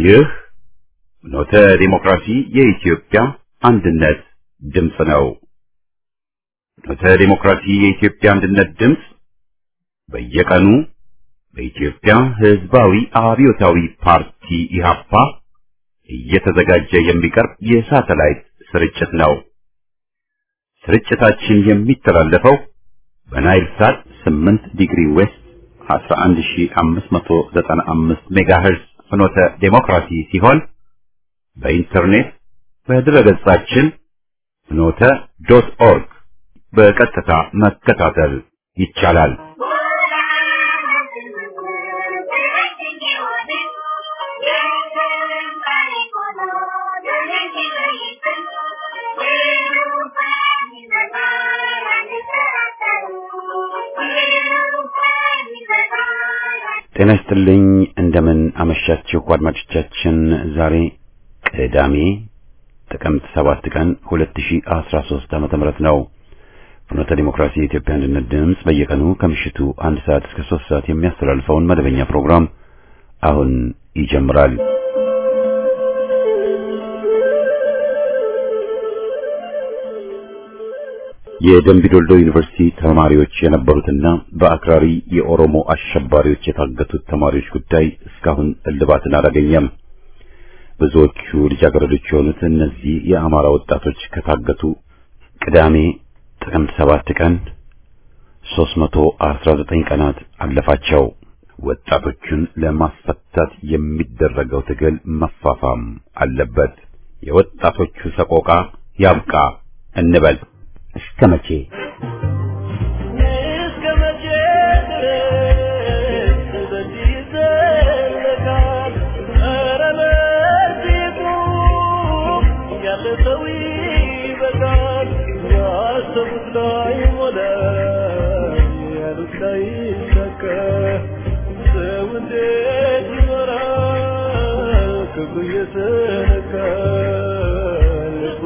ይህ ፍኖተ ዲሞክራሲ የኢትዮጵያ አንድነት ድምፅ ነው። ፍኖተ ዲሞክራሲ የኢትዮጵያ አንድነት ድምፅ በየቀኑ በኢትዮጵያ ሕዝባዊ አብዮታዊ ፓርቲ ኢህአፓ እየተዘጋጀ የሚቀርብ የሳተላይት ስርጭት ነው። ስርጭታችን የሚተላለፈው በናይል ሳት 8 ዲግሪ ዌስት 11595 ሜጋሄርዝ ፍኖተ ዴሞክራሲ ሲሆን በኢንተርኔት በድረገጻችን ፍኖተ ዶት ኦርግ በቀጥታ መከታተል ይቻላል። ጤና ይስጥልኝ። እንደምን አመሻችሁ አድማጮቻችን። ዛሬ ቅዳሜ ጥቅምት 7 ቀን 2013 ዓመተ ምህረት ነው። ፍኖተ ዲሞክራሲ የኢትዮጵያ አንድነት ድምፅ በየቀኑ ከምሽቱ አንድ ሰዓት እስከ 3 ሰዓት የሚያስተላልፈውን መደበኛ ፕሮግራም አሁን ይጀምራል። የደምቢዶልዶ ዩኒቨርሲቲ ተማሪዎች የነበሩትና በአክራሪ የኦሮሞ አሸባሪዎች የታገቱት ተማሪዎች ጉዳይ እስካሁን እልባትን አላገኘም። ብዙዎቹ ልጃገረዶች የሆኑት እነዚህ የአማራ ወጣቶች ከታገቱ ቅዳሜ ጥቅምት ሰባት ቀን 319 ቀናት አለፋቸው። ወጣቶቹን ለማስፈታት የሚደረገው ትግል መፋፋም አለበት። የወጣቶቹ ሰቆቃ ያብቃ እንበል። እስከ መቼ እስከ መቼ ድረስ በዚህ ይዘለቃል? ኧረ በዚሁ ያለ ሰው ይበቃል። ያሰቡት ላይ ሞላ፣ ያሉት ላይ ይሳካ። ሰው እንዴት ይኖራል? ክብሩ እየተነካ ልቡ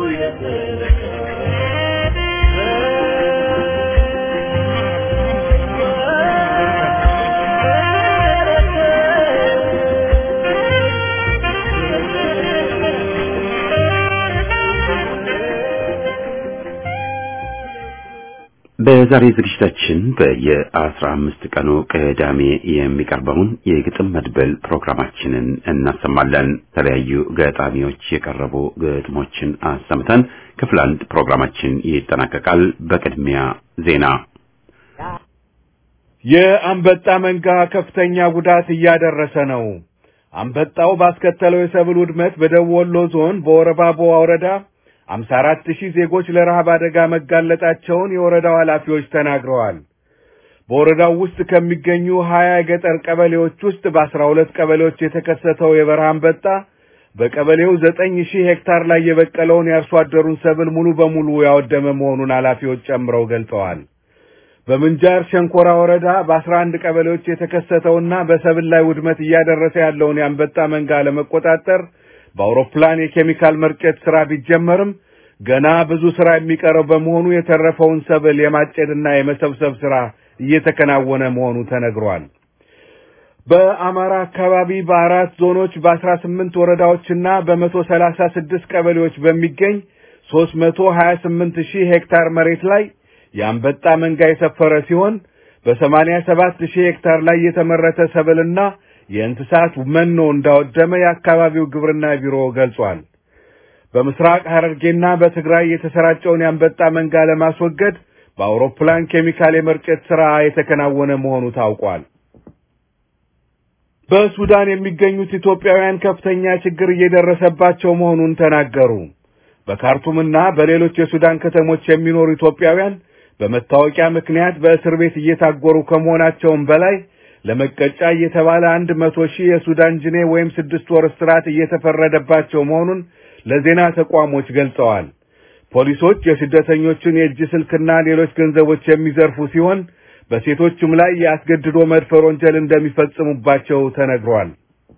በዛሬ ዝግጅታችን በየአስራ አምስት ቀኑ ቅዳሜ የሚቀርበውን የግጥም መድበል ፕሮግራማችንን እናሰማለን። የተለያዩ ገጣሚዎች የቀረቡ ግጥሞችን አሰምተን ክፍል አንድ ፕሮግራማችን ይጠናቀቃል። በቅድሚያ ዜና። የአንበጣ መንጋ ከፍተኛ ጉዳት እያደረሰ ነው። አንበጣው ባስከተለው የሰብል ውድመት በደቡብ ወሎ ዞን በወረባቦ ወረዳ 54 ሺህ ዜጎች ለረሃብ አደጋ መጋለጣቸውን የወረዳው ኃላፊዎች ተናግረዋል። በወረዳው ውስጥ ከሚገኙ 20 የገጠር ቀበሌዎች ውስጥ በ12 ቀበሌዎች የተከሰተው የበረሃ አንበጣ በቀበሌው 9 ሺህ ሄክታር ላይ የበቀለውን የአርሶ አደሩን ሰብል ሙሉ በሙሉ ያወደመ መሆኑን ኃላፊዎች ጨምረው ገልጸዋል። በምንጃር ሸንኮራ ወረዳ በ11 ቀበሌዎች የተከሰተውና በሰብል ላይ ውድመት እያደረሰ ያለውን የአንበጣ መንጋ ለመቆጣጠር በአውሮፕላን የኬሚካል መርጨት ስራ ቢጀመርም ገና ብዙ ስራ የሚቀረው በመሆኑ የተረፈውን ሰብል የማጨድና የመሰብሰብ ስራ እየተከናወነ መሆኑ ተነግሯል። በአማራ አካባቢ በአራት ዞኖች በአስራ ስምንት ወረዳዎችና በመቶ ሰላሳ ስድስት ቀበሌዎች በሚገኝ ሶስት መቶ ሀያ ስምንት ሺህ ሄክታር መሬት ላይ የአንበጣ መንጋ የሰፈረ ሲሆን በሰማንያ ሰባት ሺህ ሄክታር ላይ የተመረተ ሰብልና የእንስሳት መኖ እንዳወደመ የአካባቢው ግብርና ቢሮ ገልጿል። በምስራቅ ሐረርጌና በትግራይ የተሰራጨውን የአንበጣ መንጋ ለማስወገድ በአውሮፕላን ኬሚካል የመርጨት ሥራ የተከናወነ መሆኑ ታውቋል። በሱዳን የሚገኙት ኢትዮጵያውያን ከፍተኛ ችግር እየደረሰባቸው መሆኑን ተናገሩ። በካርቱምና በሌሎች የሱዳን ከተሞች የሚኖሩ ኢትዮጵያውያን በመታወቂያ ምክንያት በእስር ቤት እየታጎሩ ከመሆናቸውም በላይ ለመቀጫ እየተባለ አንድ መቶ ሺህ የሱዳን ጅኔ ወይም ስድስት ወር እስራት እየተፈረደባቸው መሆኑን ለዜና ተቋሞች ገልጸዋል። ፖሊሶች የስደተኞችን የእጅ ስልክና ሌሎች ገንዘቦች የሚዘርፉ ሲሆን በሴቶችም ላይ የአስገድዶ መድፈር ወንጀል እንደሚፈጽሙባቸው ተነግሯል።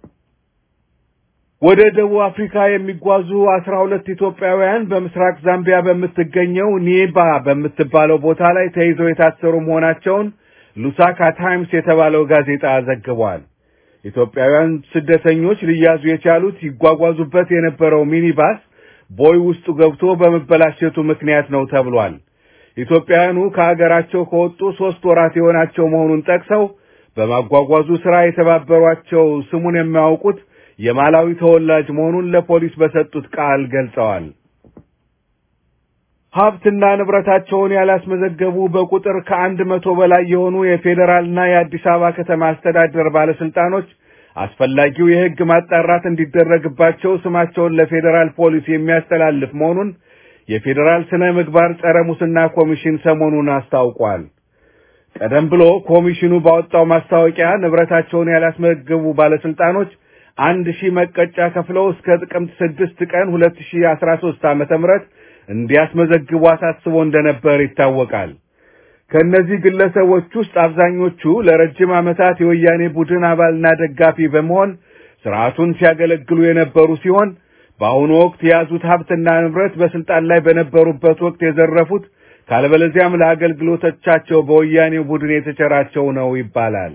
ወደ ደቡብ አፍሪካ የሚጓዙ አስራ ሁለት ኢትዮጵያውያን በምስራቅ ዛምቢያ በምትገኘው ኒባ በምትባለው ቦታ ላይ ተይዘው የታሰሩ መሆናቸውን ሉሳካ ታይምስ የተባለው ጋዜጣ ዘግቧል። ኢትዮጵያውያን ስደተኞች ሊያዙ የቻሉት ይጓጓዙበት የነበረው ሚኒባስ ቦይ ውስጡ ገብቶ በመበላሸቱ ምክንያት ነው ተብሏል። ኢትዮጵያውያኑ ከሀገራቸው ከወጡ ሶስት ወራት የሆናቸው መሆኑን ጠቅሰው በማጓጓዙ ስራ የተባበሯቸው ስሙን የማያውቁት የማላዊ ተወላጅ መሆኑን ለፖሊስ በሰጡት ቃል ገልጸዋል። ሀብትና ንብረታቸውን ያላስመዘገቡ በቁጥር ከአንድ መቶ በላይ የሆኑ የፌዴራልና የአዲስ አበባ ከተማ አስተዳደር ባለስልጣኖች አስፈላጊው የሕግ ማጣራት እንዲደረግባቸው ስማቸውን ለፌዴራል ፖሊስ የሚያስተላልፍ መሆኑን የፌዴራል ስነ ምግባር ጸረ ሙስና ኮሚሽን ሰሞኑን አስታውቋል። ቀደም ብሎ ኮሚሽኑ ባወጣው ማስታወቂያ ንብረታቸውን ያላስመዘገቡ ባለስልጣኖች አንድ ሺህ መቀጫ ከፍለው እስከ ጥቅምት ስድስት ቀን ሁለት ሺህ አስራ ሶስት ዓመተ ምህረት እንዲያስመዘግቡ አሳስቦ እንደነበር ይታወቃል። ከእነዚህ ግለሰቦች ውስጥ አብዛኞቹ ለረጅም ዓመታት የወያኔ ቡድን አባልና ደጋፊ በመሆን ስርዓቱን ሲያገለግሉ የነበሩ ሲሆን በአሁኑ ወቅት የያዙት ሀብትና ንብረት በስልጣን ላይ በነበሩበት ወቅት የዘረፉት ካለበለዚያም ለአገልግሎቶቻቸው በወያኔው ቡድን የተቸራቸው ነው ይባላል።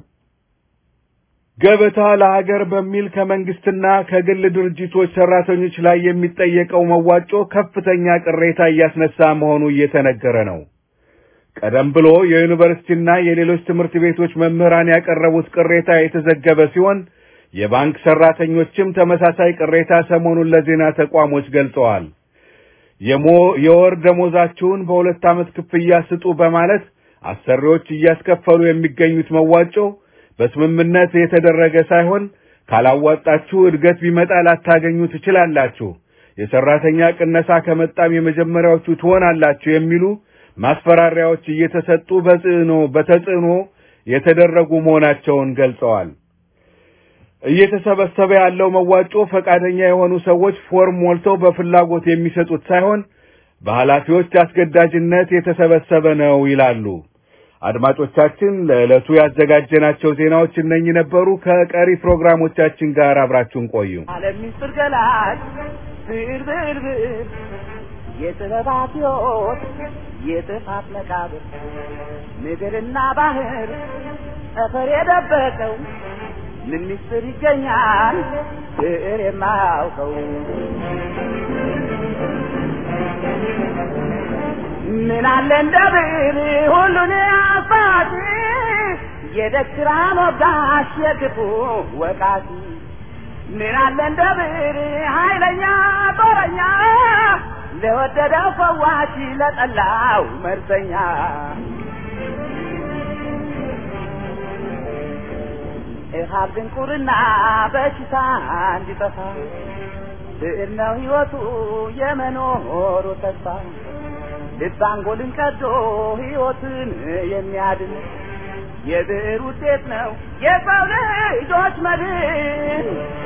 ገበታ ለሀገር በሚል ከመንግስትና ከግል ድርጅቶች ሰራተኞች ላይ የሚጠየቀው መዋጮ ከፍተኛ ቅሬታ እያስነሳ መሆኑ እየተነገረ ነው። ቀደም ብሎ የዩኒቨርሲቲና የሌሎች ትምህርት ቤቶች መምህራን ያቀረቡት ቅሬታ የተዘገበ ሲሆን የባንክ ሰራተኞችም ተመሳሳይ ቅሬታ ሰሞኑን ለዜና ተቋሞች ገልጸዋል። የወር ደሞዛችሁን በሁለት ዓመት ክፍያ ስጡ በማለት አሰሪዎች እያስከፈሉ የሚገኙት መዋጮ በስምምነት የተደረገ ሳይሆን ካላዋጣችሁ እድገት ቢመጣ ላታገኙ ትችላላችሁ፣ የሰራተኛ ቅነሳ ከመጣም የመጀመሪያዎቹ ትሆናላችሁ የሚሉ ማስፈራሪያዎች እየተሰጡ በጽዕኖ በተጽዕኖ የተደረጉ መሆናቸውን ገልጸዋል። እየተሰበሰበ ያለው መዋጮ ፈቃደኛ የሆኑ ሰዎች ፎርም ሞልተው በፍላጎት የሚሰጡት ሳይሆን በኃላፊዎች አስገዳጅነት የተሰበሰበ ነው ይላሉ። አድማጮቻችን ለዕለቱ ያዘጋጀናቸው ዜናዎች እነኚህ ነበሩ። ከቀሪ ፕሮግራሞቻችን ጋር አብራችሁን ቆዩ። ዓለም ምስጢር ገላጭ ብር ብር ብር የጥበባት ሕይወት የጥፋት መቃብር ምድርና ባህር ጠፈር የደበቀው ምን ምስጢር ይገኛል ብዕር የማያውቀው ምን አለ እንደ ብዕር ሁሉን አሳቲ የደግራ ሞጋሽ የክፉ ወቃቲ ምን አለ እንደ ብዕር ኃይለኛ ጦረኛ ለወደደው ፈዋሽ ለጠላው መርዘኛ እሃብ ድንቁርና በሽታ እንዲጠፋ ብዕር ነው ሕይወቱ የመኖሩ ተስፋ ልብ አንጎልን ቀዶ ሕይወትን የሚያድን የብዕር ውጤት ነው የሰው ልጆች መድን።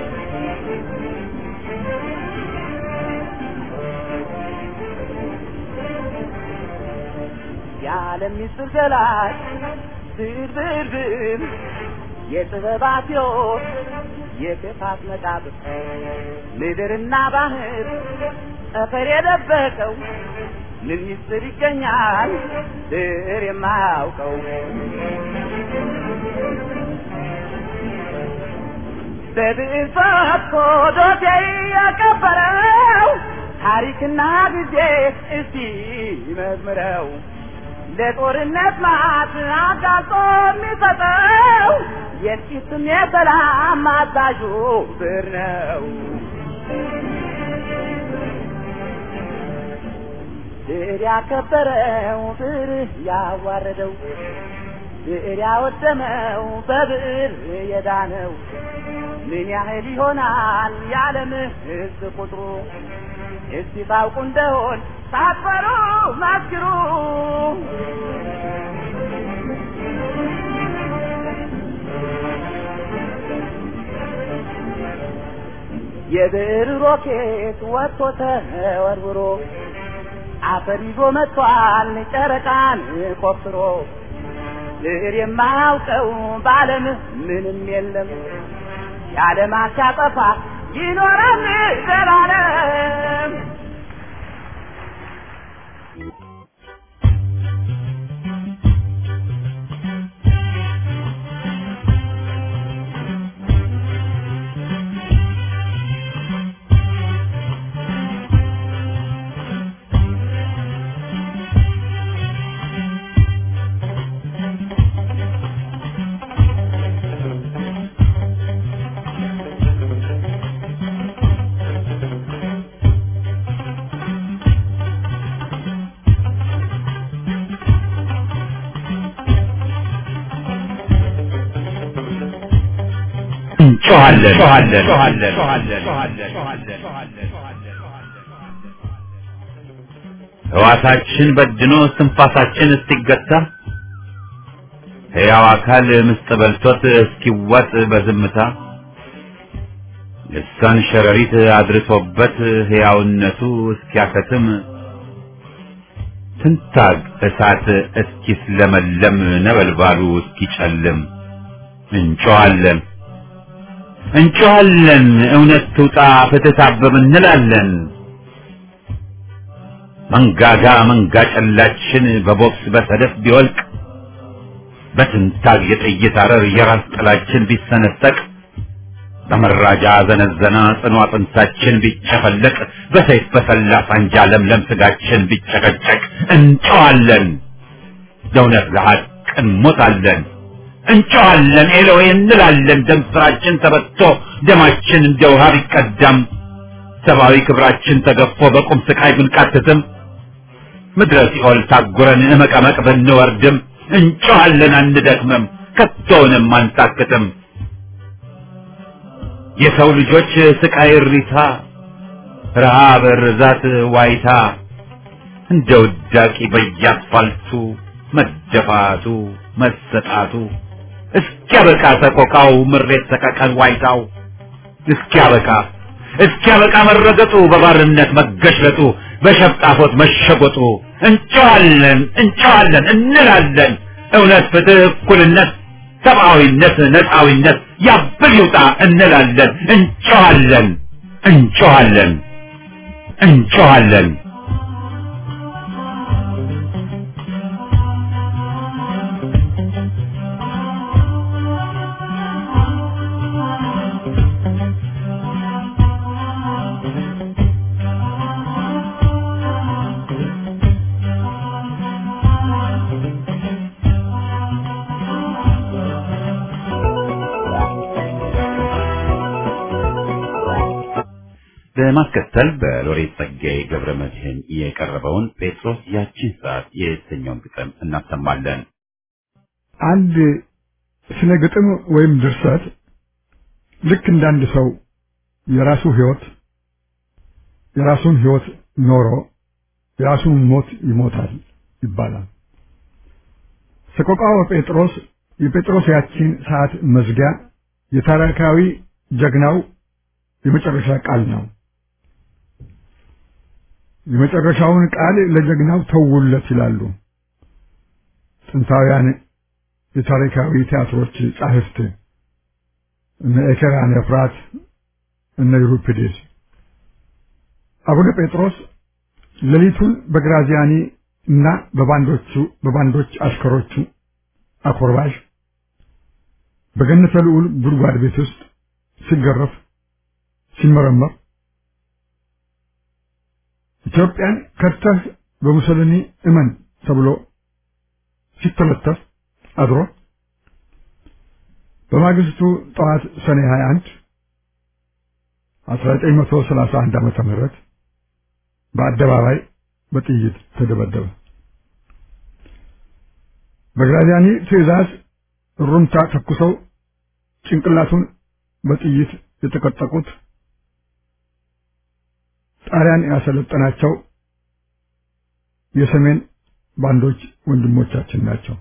የዓለም ምስጢር ገላጭ ብዕር ብዕር ብዕር የጥበባት ሕይወት የክፋት መቃብር ምድርና ባህር ጠፈር የደበቀው ምን ምስጢር ይገኛል ብዕር የማያውቀው በብዕር ፈትቶ ዶሴ ያቀበረው ታሪክና ጊዜ እስቲ መዝምረው ለጦርነት ማት አጋልጦ የሚሰጠው የጥቂትም የሰላም አዛዡ ብዕር ነው። ብዕር ያከበረው ብዕር ያዋረደው ብዕር ያወደመው በብዕር የዳነው ምን ያህል ይሆናል የዓለም ሕዝብ ቁጥሩ? እስቲ ታውቁ እንደሆን ሳትፈሩ መስክሩ። የብዕር ሮኬት ወጥቶ ተወርውሮ አፈር ይዞ መጥቷል ጨረቃን ቆፍሮ። ብዕር የማያውቀው በዓለም ምንም የለም የዓለም አሻጠፋ ይኖራል ዘላለም። እንጮኻለን። ሕዋሳችን በድኖ እስትንፋሳችን እስኪገታ ሕያው አካል ምስጥ በልቶት እስኪዋጥ በዝምታ ልሳን ሸረሪት አድርሶበት ሕያውነቱ እስኪያከትም ትንታግ እሳት እስኪስለመለም ነበልባሉ እስኪጨልም እንጮኻለን እንጮኻለን እውነት ትውጣ ፍትህ ታብብ እንላለን። መንጋጋ መንጋ ጨላችን በቦክስ በሰደፍ ቢወልቅ በትንታግ የጥይት አረር የራስ ጥላችን ቢሰነጠቅ በመራጃ ዘነዘና ጽኑ አጥንታችን ቢጨፈለቅ በሰይፍ በሰላ ሳንጃ ለምለም ስጋችን ቢጨቀጨቅ እንጮኻለን ለእውነት ለሐቅ እንሞታለን። እንጮኻለን ኤሎዌ እንላለን። ደም ስራችን ተበቶ ደማችን እንደ ውሃ ቢቀዳም ሰብአዊ ክብራችን ተገፎ በቁም ስቃይ ብንቃትትም ምድረ ሲኦል ታጉረን እመቀመቅ ብንወርድም እንጮኻለን አንደክምም፣ ከቶውንም አንታክትም። የሰው ልጆች ስቃይ እሪታ፣ ረሃብ፣ ርዛት፣ ዋይታ እንደ ውዳቂ በየአስፋልቱ መደፋቱ መሰጣቱ እስኪያበቃ ሰቆቃው ምሬት ሰቀቀን ዋይታው እስኪያበቃ እስኪያበቃ መረገጡ በባርነት መገሽለጡ በሸፍጣፎት መሸጎጡ እንጮኻለን እንጮኻለን እንላለን እውነት ፍትህ እኩልነት ሰብአዊነት ነፃዊነት ያብል ይውጣ እንላለን እንጮኻለን እንጮኻለን እንጮኻለን በማስከተል በሎሬት ጸጋዬ ገብረ መድኅን የቀረበውን ጴጥሮስ ያቺን ሰዓት የተሰኘውን ግጥም እናሰማለን። አንድ ስነ ግጥም ወይም ድርሰት ልክ እንዳንድ ሰው የራሱ ህይወት የራሱን ህይወት ኖሮ የራሱን ሞት ይሞታል ይባላል። ሰቆቃወ ጴጥሮስ የጴጥሮስ ያቺን ሰዓት መዝጊያ የታሪካዊ ጀግናው የመጨረሻ ቃል ነው። የመጨረሻውን ቃል ለጀግናው ተውለት ይላሉ ጥንታውያን የታሪካዊ ቲያትሮች ጻሕፍት እነ ኤኬራን ኤፍራት እነ ዩሪፒዴስ። አቡነ ጴጥሮስ ሌሊቱን በግራዚያኒ እና በባንዶቹ በባንዶች አሽከሮቹ አኮርባሽ በገነተ ልዑል ጉድጓድ ቤት ውስጥ ሲገረፍ ሲመረመር ኢትዮጵያን ከድተህ በሙሰሊኒ እመን ተብሎ ሲተለተፍ አድሮ በማግስቱ ጠዋት ሰኔ 21 1931 ዓመተ ምህረት በአደባባይ በጥይት ተደበደበ። በግራዚያኒ ትዕዛዝ ሩምታ ተኩሰው ጭንቅላቱን በጥይት የተቀጠቁት ጣሊያን ያሰለጠናቸው የሰሜን ባንዶች ወንድሞቻችን ናቸው።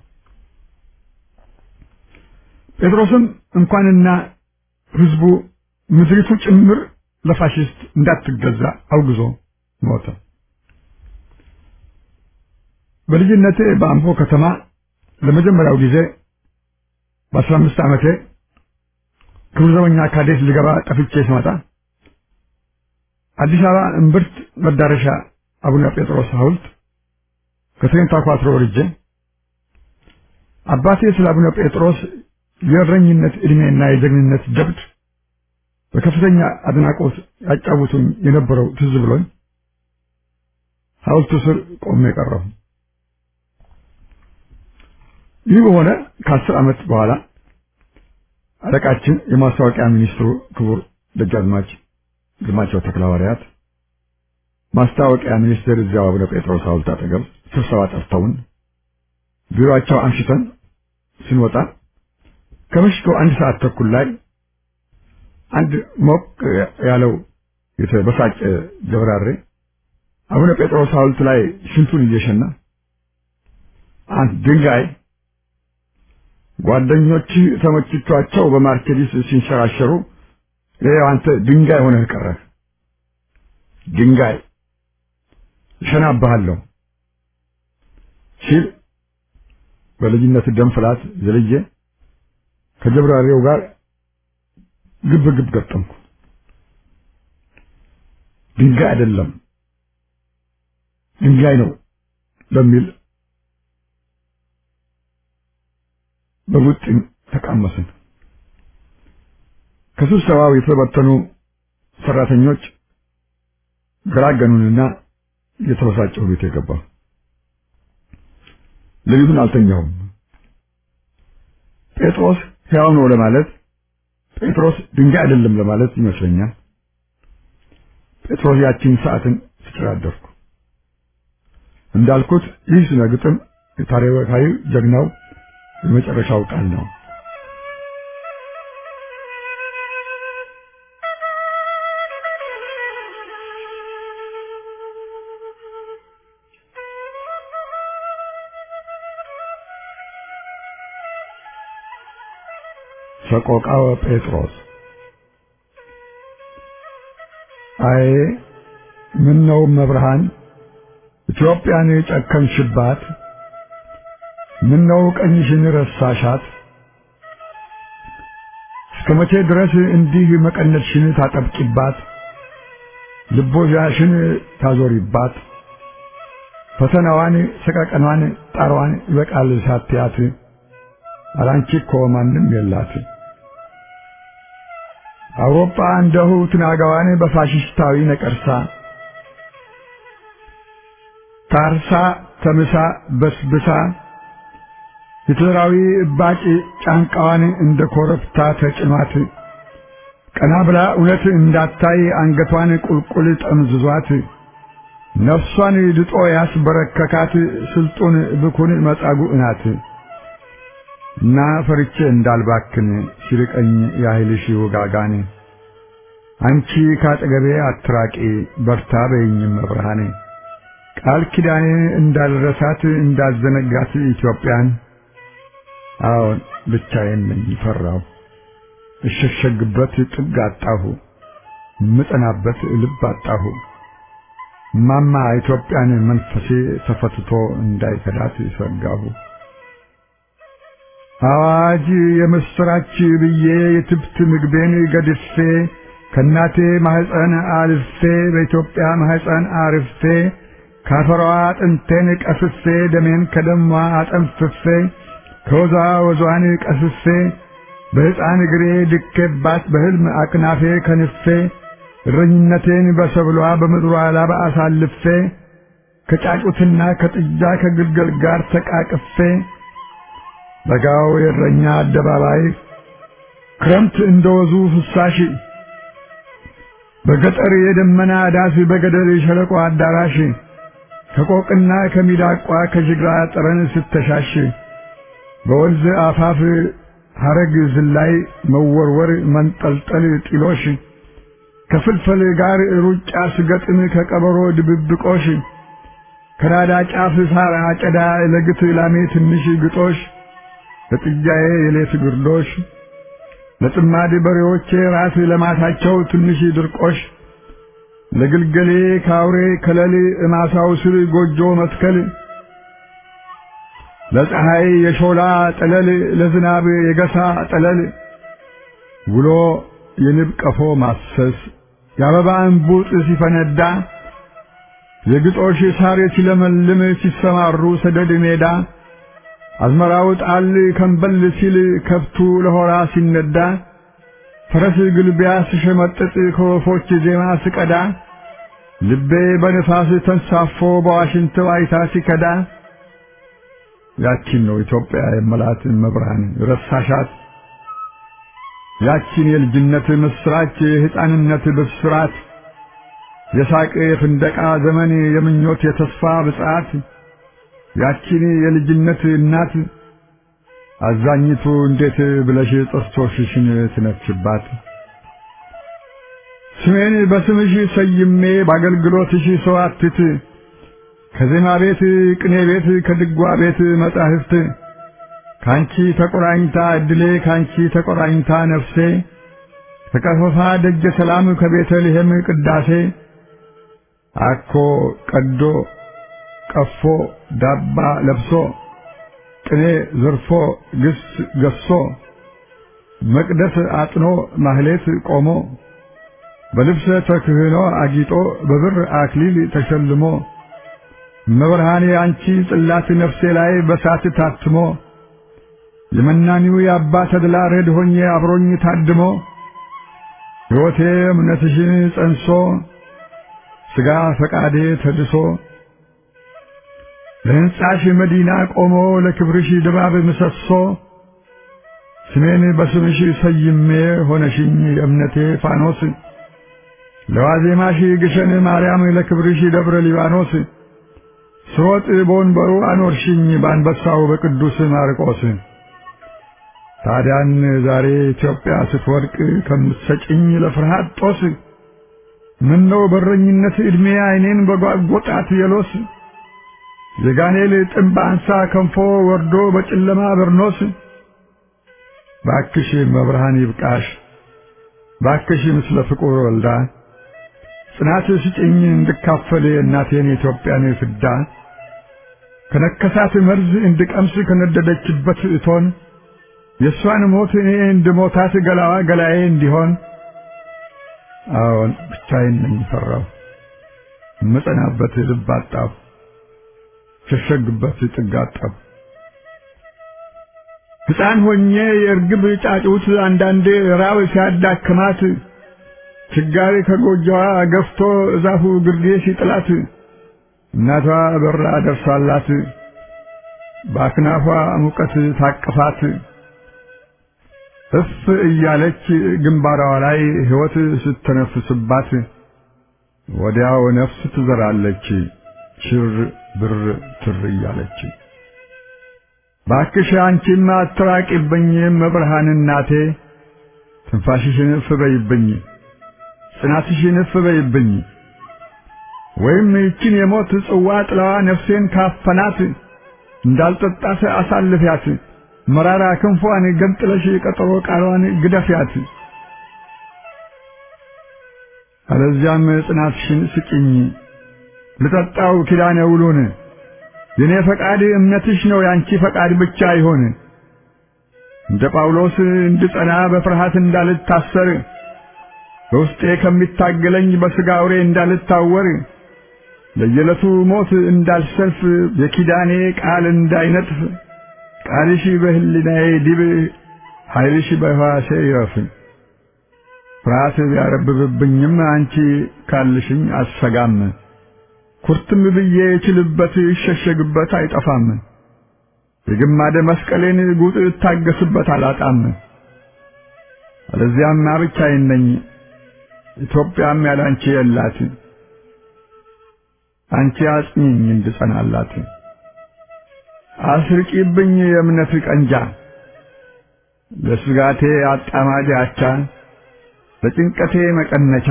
ጴጥሮስም እንኳንና ሕዝቡ ምድሪቱ ጭምር ለፋሽስት እንዳትገዛ አውግዞ ሞተ። በልጅነቴ በአምቦ ከተማ ለመጀመሪያው ጊዜ በአስራ አምስት ዓመቴ ክብር ዘበኛ ካዴት ልገባ ጠፍቼ ስመጣ አዲስ አበባ እምብርት መዳረሻ አቡነ ጴጥሮስ ሐውልት ከትሬንታ ኳትሮ ወርጄ አባቴ ስለ አቡነ ጴጥሮስ የእረኝነት ዕድሜና የጀግንነት ጀብድ በከፍተኛ አድናቆት ያጫውቱኝ የነበረው ትዝ ብሎኝ ሐውልቱ ስር ቆሜ ቀረሁ። ይህ በሆነ ከአስር ዓመት በኋላ አለቃችን የማስታወቂያ ሚኒስትሩ ክቡር ደጃዝማች ግርማቸው ተክለሐዋርያት ማስታወቂያ ሚኒስቴር እዚያው አቡነ ጴጥሮስ ሐውልት አጠገብ ስብሰባ ጠርተውን ቢሮአቸው አምሽተን ስንወጣ ከምሽቱ አንድ ሰዓት ተኩል ላይ አንድ ሞቅ ያለው የተበሳጨ ጀብራሬ አቡነ ጴጥሮስ ሐውልት ላይ ሽንቱን እየሸና አንድ ድንጋይ ጓደኞች ተመችቷቸው በማርኬዲስ ሲንሸራሸሩ ይኸው አንተ ድንጋይ ሆነህ ቀረህ። ድንጋይ እሸናብሃለሁ ሲል በልጅነት ደም ፍላት ዘልዬ ከጀብራሪው ጋር ግብ ግብ ገጠምኩ። ድንጋይ አይደለም ድንጋይ ነው በሚል በቡጢም ተቃመስን። ከስብሰባው የተበተኑ ሰራተኞች ገላገኑንና የተበሳጨው ቤት የገባ ሌሊቱን አልተኛውም። ጴጥሮስ ሕያው ነው ለማለት ጴጥሮስ ድንጋይ አይደለም ለማለት ይመስለኛል። ጴጥሮስ ያቺን ሰዓትን ስጨራደርኩ እንዳልኩት ይህ ስነ ግጥም የታሪካዊ ጀግናው የመጨረሻው ቃል ነው። ሰቆቃወ ጴጥሮስ አይ ምን ነው መብርሃን ኢትዮጵያን የጨከንሽባት ምን ነው ቀኝሽን ረሳሻት እስከ መቼ ድረስ እንዲህ መቀነትሽን ታጠብቂባት ልቦዛሽን ታዞሪባት ፈተናዋን ሰቀቀኗን ጣሯን ይበቃል ሳትያት አላንቺ እኮ ማንም የላት አውሮፓ እንደሁ ትናጋዋን በፋሽስታዊ ነቀርሳ ታርሳ ተምሳ በስብሳ ሂትለራዊ እባጭ ጫንቃዋን እንደ ኮረብታ ተጭኗት ቀና ብላ እውነት እንዳታይ አንገቷን ቁልቁል ጠምዝዟት ነፍሷን ድጦ ያስበረከካት ስልጡን ብኩን መጻጉዕ ናት እና ፈርቼ እንዳልባክን ሲርቀኝ ያህልሽ ውጋጋኔ አንቺ ካጠገቤ አትራቂ በርታ በይኝም መብርሃኔ ቃል ኪዳኔ እንዳልረሳት እንዳልዘነጋት ኢትዮጵያን አዎን ብቻዬን ነኝ ፈራሁ እሸሸግበት ጥግ አጣሁ ምጠናበት ልብ አጣሁ ማማ ኢትዮጵያን መንፈሴ ተፈትቶ እንዳይከዳት ሰጋሁ አዋጅ የምስራች ብዬ የትብት ምግቤን ገድፌ ከእናቴ ማህፀን አልፌ በኢትዮጵያ ማህፀን አርፌ ካፈሯ አጥንቴን ቀስፌ ደሜን ከደሟ አጠንፍፌ ከወዟ ወዟን ቀስፌ በሕፃን እግሬ ድኬባት በሕልም አክናፌ ከንፌ እረኝነቴን በሰብሏ በምድሯ ላባ አሳልፌ ከጫጩትና ከጥጃ ከግልገል ጋር ተቃቅፌ በጋው የእረኛ አደባባይ ክረምት እንደወዙ ፍሳሽ በገጠር የደመና ዳስ በገደል የሸለቆ አዳራሽ ከቆቅና ከሚዳቋ ከጅግራ ጠረን ስተሻሽ በወንዝ አፋፍ ሐረግ ዝላይ መወርወር መንጠልጠል ጢሎሽ ከፍልፈል ጋር ሩጫ ስገጥም ከቀበሮ ድብብቆሽ ከራዳ ጫፍ ሳር አጨዳ ለግት ላሜ ትንሽ ግጦሽ ለጥጃዬ የሌት ግርዶሽ ለጥማድ በሬዎቼ ራስ ለማታቸው ትንሽ ድርቆሽ ለግልገሌ ካውሬ ከለል እማሳው ስር ጎጆ መትከል ለፀሐይ የሾላ ጠለል ለዝናብ የገሳ ጠለል ውሎ የንብ ቀፎ ማሰስ የአበባ እንቡጥ ሲፈነዳ የግጦሽ ሳር ሲለመልም ሲሰማሩ ሰደድ ሜዳ አዝመራው ጣል ከንበል ሲል ከብቱ ለሆራ ሲነዳ ፈረስ ግልቢያ ስሸመጥጥ ከወፎች ዜማ ስቀዳ ልቤ በንፋስ ተንሳፎ በዋሽንት ዋይታ ሲከዳ ያቺን ነው ኢትዮጵያ የመላት መብርሃን ረሳሻት ያቺን የልጅነት ምስራች የሕፃንነት ብስራት የሳቅ የፍንደቃ ዘመን የምኞት የተስፋ ብጽዓት ያቺን የልጅነት እናት አዛኝቱ እንዴት ብለሽ ጥርሶችሽን ትነፍሽባት? ስሜን በስምሽ ሰይሜ በአገልግሎትሽ ሰዋትት ከዜማ ቤት ቅኔ ቤት ከድጓ ቤት መጻሕፍት ካንቺ ተቆራኝታ እድሌ ካንቺ ተቆራኝታ ነፍሴ ከቀፈፋ ደጀ ሰላም ከቤተልሔም ቅዳሴ አኮ ቀዶ ቀፎ ዳባ ለብሶ ቅኔ ዘርፎ ግስ ገሶ መቅደስ አጥኖ ማህሌት ቆሞ በልብሰ ተክህኖ አጊጦ በብር አክሊል ተሸልሞ መብርሃኔ አንቺ ጽላት ነፍሴ ላይ በሳት ታትሞ የመናኒው የአባ ተድላ ረድ ሆኜ አብሮኝ ታድሞ ሕይወቴ እምነትሽን ጸንሶ ሥጋ ፈቃዴ ተድሶ ለሕንጻሽ መዲና ቆሞ ለክብርሽ ድባብ ምሰሶ ስሜን በስምሽ ሰይሜ ሆነሽኝ የእምነቴ ፋኖስ ለዋዜማሽ ግሸን ማርያም ለክብርሽ ደብረ ሊባኖስ ስሮጥ በወንበሩ አኖርሽኝ በአንበሳው በቅዱስ ማርቆስ ታዲያን ዛሬ ኢትዮጵያ ስትወድቅ ከምትሰጭኝ ለፍርሃት ጦስ ምነው በረኝነት ዕድሜ ዓይኔን በጓጎጣት የሎስ የጋኔል ጥምብ አንሳ ከንፎ ወርዶ በጨለማ በርኖስ ባክሽ መብርሃን ይብቃሽ ባክሽ ምስለ ፍቁር ወልዳ ጽናት ስጭኝ እንድካፈል እናቴን የኢትዮጵያን ፍዳ ከነከሳት መርዝ እንድቀምስ ከነደደችበት እቶን የእሷን ሞት እኔ እንድሞታት ገላዋ ገላዬ እንዲሆን አዎን ብቻዬን ነኝ ፈራሁ እምጸናበት ልብ አጣሁ ሸሸግበት ጥግ አጣሁ ሕፃን ሆኜ የእርግብ ጫጩት አንዳንዴ ራብ ሲያዳክማት ችጋሪ ከጎጆዋ ገፍቶ እዛፉ ግርጌ ሲጥላት እናቷ በራ ደርሳላት በአክናፏ ሙቀት ታቅፋት እፍ እያለች ግንባሯ ላይ ሕይወት ስተነፍስባት ወዲያው ነፍስ ትዘራለች ሽር ብር ትር እያለች። ባክሽ አንቺማ አትራቂብኝ መብርሃን እናቴ ትንፋሽሽን እፍ በይብኝ ጽናትሽን እፍ በይብኝ ወይም ይችን የሞት ጽዋ ጥላዋ ነፍሴን ካፈናት እንዳልጠጣት አሳልፊያት መራራ ክንፏን ገንጥለሽ ቀጠሮ ቃሏን ግደፊያት። አለዚያም ጽናትሽን ስጭኝ ልጠጣው ኪዳነ ውሉን የኔ ፈቃድ እምነትሽ ነው ያንቺ ፈቃድ ብቻ ይሆን። እንደ ጳውሎስ እንድጸና በፍርሃት እንዳልታሰር በውስጤ ከሚታገለኝ በሥጋ አውሬ እንዳልታወር ለየዕለቱ ሞት እንዳልሰልፍ የኪዳኔ ቃል እንዳይነጥፍ ቃልሽ በሕሊናዬ ዲብ ኃይልሽ በሕዋሴ ይረፍ። ፍርሃት ቢያረብብብኝም አንቺ ካልሽኝ አልሰጋም። ኩርትም ብዬ የችልበት ይሸሸግበት አይጠፋም። የግማደ መስቀሌን ጉጥ እታገስበት አላጣም። አለዚያማ ብቻዬን ነኝ፣ ኢትዮጵያም ያላንቺ የላት። አንቺ አጽኚኝ እንድጸናላት አስርቂብኝ የእምነት ቀንጃ ለስጋቴ አጣማጅ አቻ ለጭንቀቴ መቀነቻ።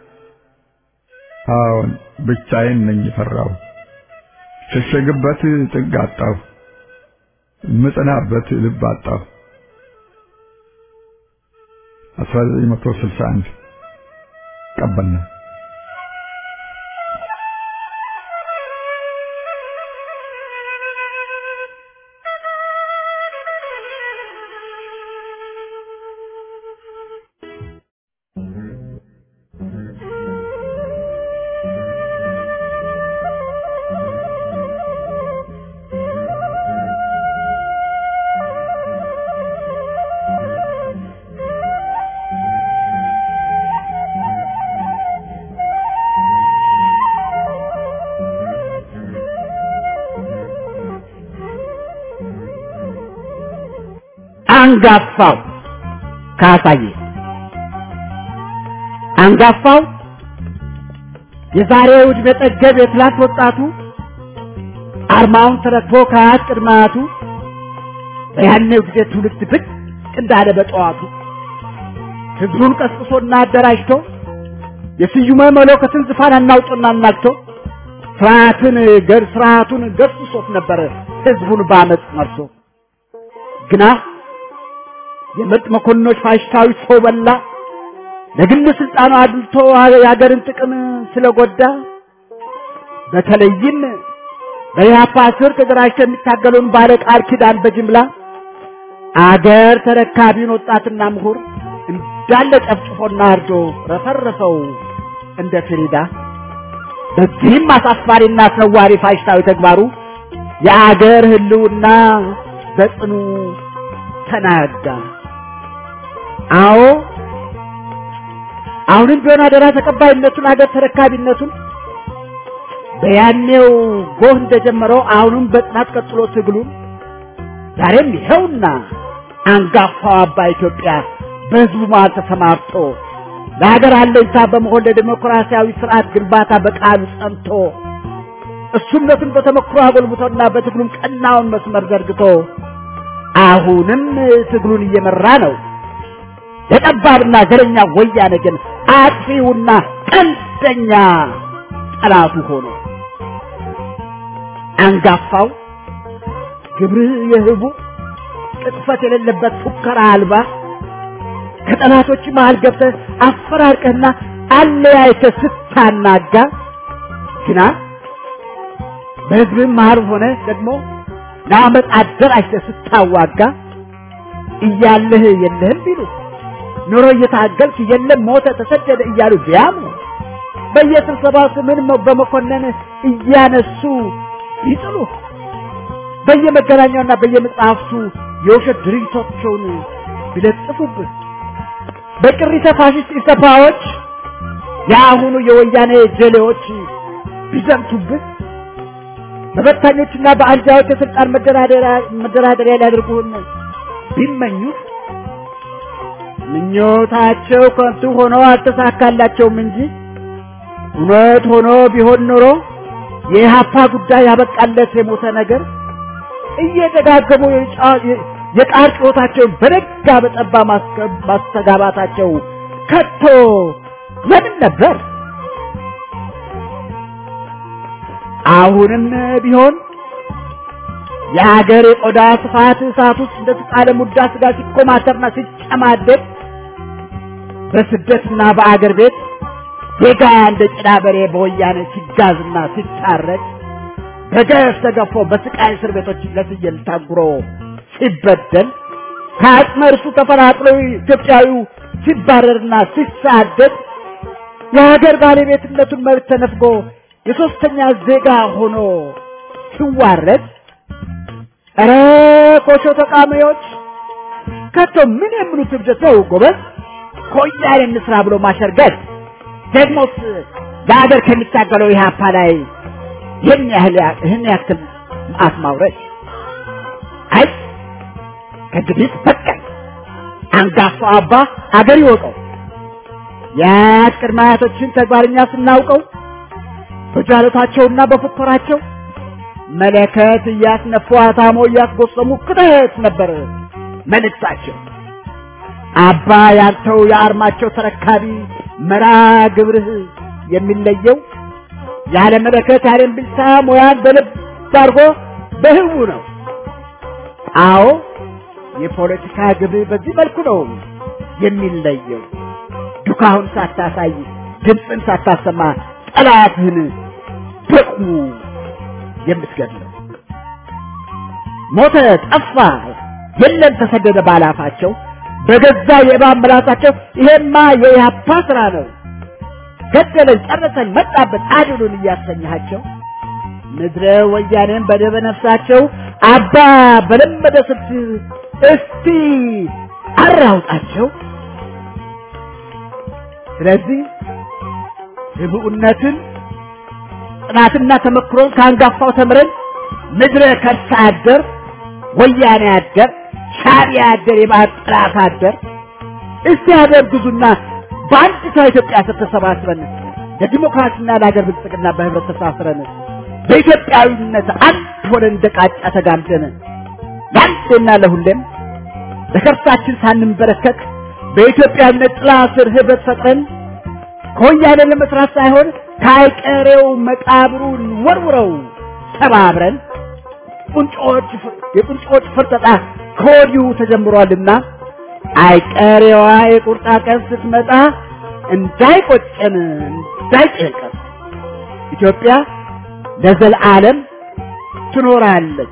አዎን ብቻዬን ነኝ ፈራሁ፣ ሸሸግበት ጥግ አጣሁ፣ ምጽናበት ልብ አጣሁ። 1961 ቀበልና አንጋፋው ካሳዬ አንጋፋው የዛሬው ዕድሜ ጠገብ የትላንት ወጣቱ አርማውን ተረክቦ ከአያት ቅድመ አያቱ በያኔው ጊዜ ትውልድ ብቅ እንዳለ በጠዋቱ ህዝቡን ቀስቅሶና አደራጅቶ የስዩመ መለኮትን ዙፋን አናውጥና አናግቶ ስርዓትን ገር ስርዓቱን ገስሶት ነበር ህዝቡን በአመፅ መርቶ ግና የምርጥ መኮንኖች ፋሽስታዊ ሰው በላ ለግል ስልጣኑ አድልቶ የሀገርን ጥቅም ስለጎዳ በተለይም በኢህአፓ ስር ተደራጅተው የሚታገለውን ባለ ቃል ኪዳን በጅምላ አገር ተረካቢውን ወጣትና ምሁር እንዳለ ጨፍጭፎና አርዶ ረፈረፈው እንደ ፍሪዳ። በዚህም አሳፋሪና አስነዋሪ ፋሽስታዊ ተግባሩ የአገር ህልውና በጽኑ ተናጋ። አዎ አሁንም ቢሆን አደራ ተቀባይነቱን አገር ተረካቢነቱን በያኔው ጎህ እንደጀመረው አሁንም በጽናት ቀጥሎ ትግሉን ዛሬም ይኸውና አንጋፋው አባ ኢትዮጵያ በህዝቡ መሃል ተሰማርቶ ለሀገር አለኝታ በመሆን ለዲሞክራሲያዊ ስርዓት ግንባታ በቃሉ ጸንቶ እሱነቱን በተመክሮ አጎልብቶና በትግሉም ቀናውን መስመር ዘርግቶ አሁንም ትግሉን እየመራ ነው። የጠባብና ዘረኛ ወያኔ ግን አጥፊውና ቀንደኛ ጠላቱ ሆኖ አንጋፋው ግብርህ የህቡ ቅጥፈት የሌለበት ፉከራ አልባ ከጠላቶች መሃል ገብተህ አፈራርቀህና አለያይተህ ስታናጋ ግና በህዝብህ መሃል ሆነ ደግሞ ለአመፅ አደራጅተህ ስታዋጋ እያለህ የለህም ቢሉ ኑሮ እየታገልክ የለም ሞተ ተሰደደ እያሉ ቢያምኑ በየስብሰባው ስምን በመኮነን እያነሱ ይጥሉ በየመገናኛውና በየመጽሐፍቱ የውሸት ድርጊቶቻቸውን ቢለጥፉብህ በቅሪተ ፋሽስት ኢሰፓዎች የአሁኑ የወያኔ ጀሌዎች ቢዘምቱብህ በበታኞችና በአንጃዎች የስልጣን መደራደሪያ ሊያደርጉህን ቢመኙህ ምኞታቸው ከንቱ ሆኖ አልተሳካላቸውም እንጂ እውነት ሆኖ ቢሆን ኖሮ የኢህአፓ ጉዳይ ያበቃለት የሞተ ነገር እየደጋገሙ የቃል ጩኸታቸውን በደጋ በጠባ ማስተጋባታቸው ከቶ ለምን ነበር? አሁንም ቢሆን የሀገር የቆዳ ስፋት እሳት ውስጥ እንደተጣለ ሙዳ ስጋ ሲኮማተርና ሲጨማደድ በስደትና በአገር ቤት ዜጋ እንደ ጭዳ በሬ በወያኔ ሲጋዝና ሲታረድ በገፍ ተገፎ በስቃይ እስር ቤቶች ለፍየል ታጉሮ ሲበደል ከአጽመ እርሱ ተፈናቅሎ ኢትዮጵያዊው ሲባረርና ሲሳደድ የሀገር ባለቤትነቱን መብት ተነፍጎ የሶስተኛ ዜጋ ሆኖ ሲዋረድ ኧረ ኮሾ ተቃሚዎች ከቶ ምን የሚሉት እብደት ነው ጎበዝ? ከወያኔ እንስራ ብሎ ማሸርገድ ደግሞስ ለሀገር ከሚታገለው ኢህአፓ ላይ ይህን ያህል ይህን ያክል መዓት ማውረድ አይ ከእንግዲህ በቃኝ። አንጋፋው አባ አገር ይወቀው። የአያት ቅድመ አያቶችን ተግባርኛ ስናውቀው በጃለታቸውና በፉከራቸው መለከት እያስነፉ አታሞ እያስጎሰሙ ክተት ነበር መልእክታቸው። አባ ያንተው የአርማቸው ተረካቢ መራ ግብርህ የሚለየው ያለ መለከት ያለ እምቢልታ ሙያን በልብ አድርጎ በህቡ ነው። አዎ የፖለቲካ ግብ በዚህ መልኩ ነው የሚለየው። ዱካሁን ሳታሳይ ድምፅን ሳታሰማ ጠላትህን በቁሙ የምትገድለው ሞተ፣ ጠፋ፣ የለም ተሰደደ ባላፋቸው በገዛ የእባብ ምላሳቸው ይሄማ የኢህአፓ ስራ ነው ገደለን፣ ጨረሰን፣ መጣበት አድኑን እያሰኘሃቸው ምድረ ወያኔን በደበ ነፍሳቸው አባ በለመደ ስልት እስቲ አራውጣቸው። ስለዚህ ህብኡነትን ጥናትና ተመክሮን ከአንጋፋው ተምረን ምድረ ከርሳ አደር ወያኔ አደር ሻዕቢያ አደር የባህር ጥላት አደር እስቲ ሀገር ግዙና በአንዲቷ ኢትዮጵያ ስር ተሰባስበን ለዲሞክራሲና ለሀገር ብልጽግና በህብረት ተሳስረን በኢትዮጵያዊነት አንድ ሆነን እንደ ቃጫ ተጋምደን ለአንዴና ለሁሌም ለከርሳችን ሳንንበረከክ በኢትዮጵያዊነት ጥላ ስር ህብረት ፈጥረን ከወያኔ ለመስራት ሳይሆን ከአይቀሬው መቃብሩን ወርውረው ተባብረን ቁንጮች የቁንጮች ፍርጠጣ ከወዲሁ ተጀምሯልና አይቀሬዋ የቁርጣ ቀን ስትመጣ እንዳይቆጨን እንዳይጨንቀን ኢትዮጵያ ለዘለዓለም ትኖራለች።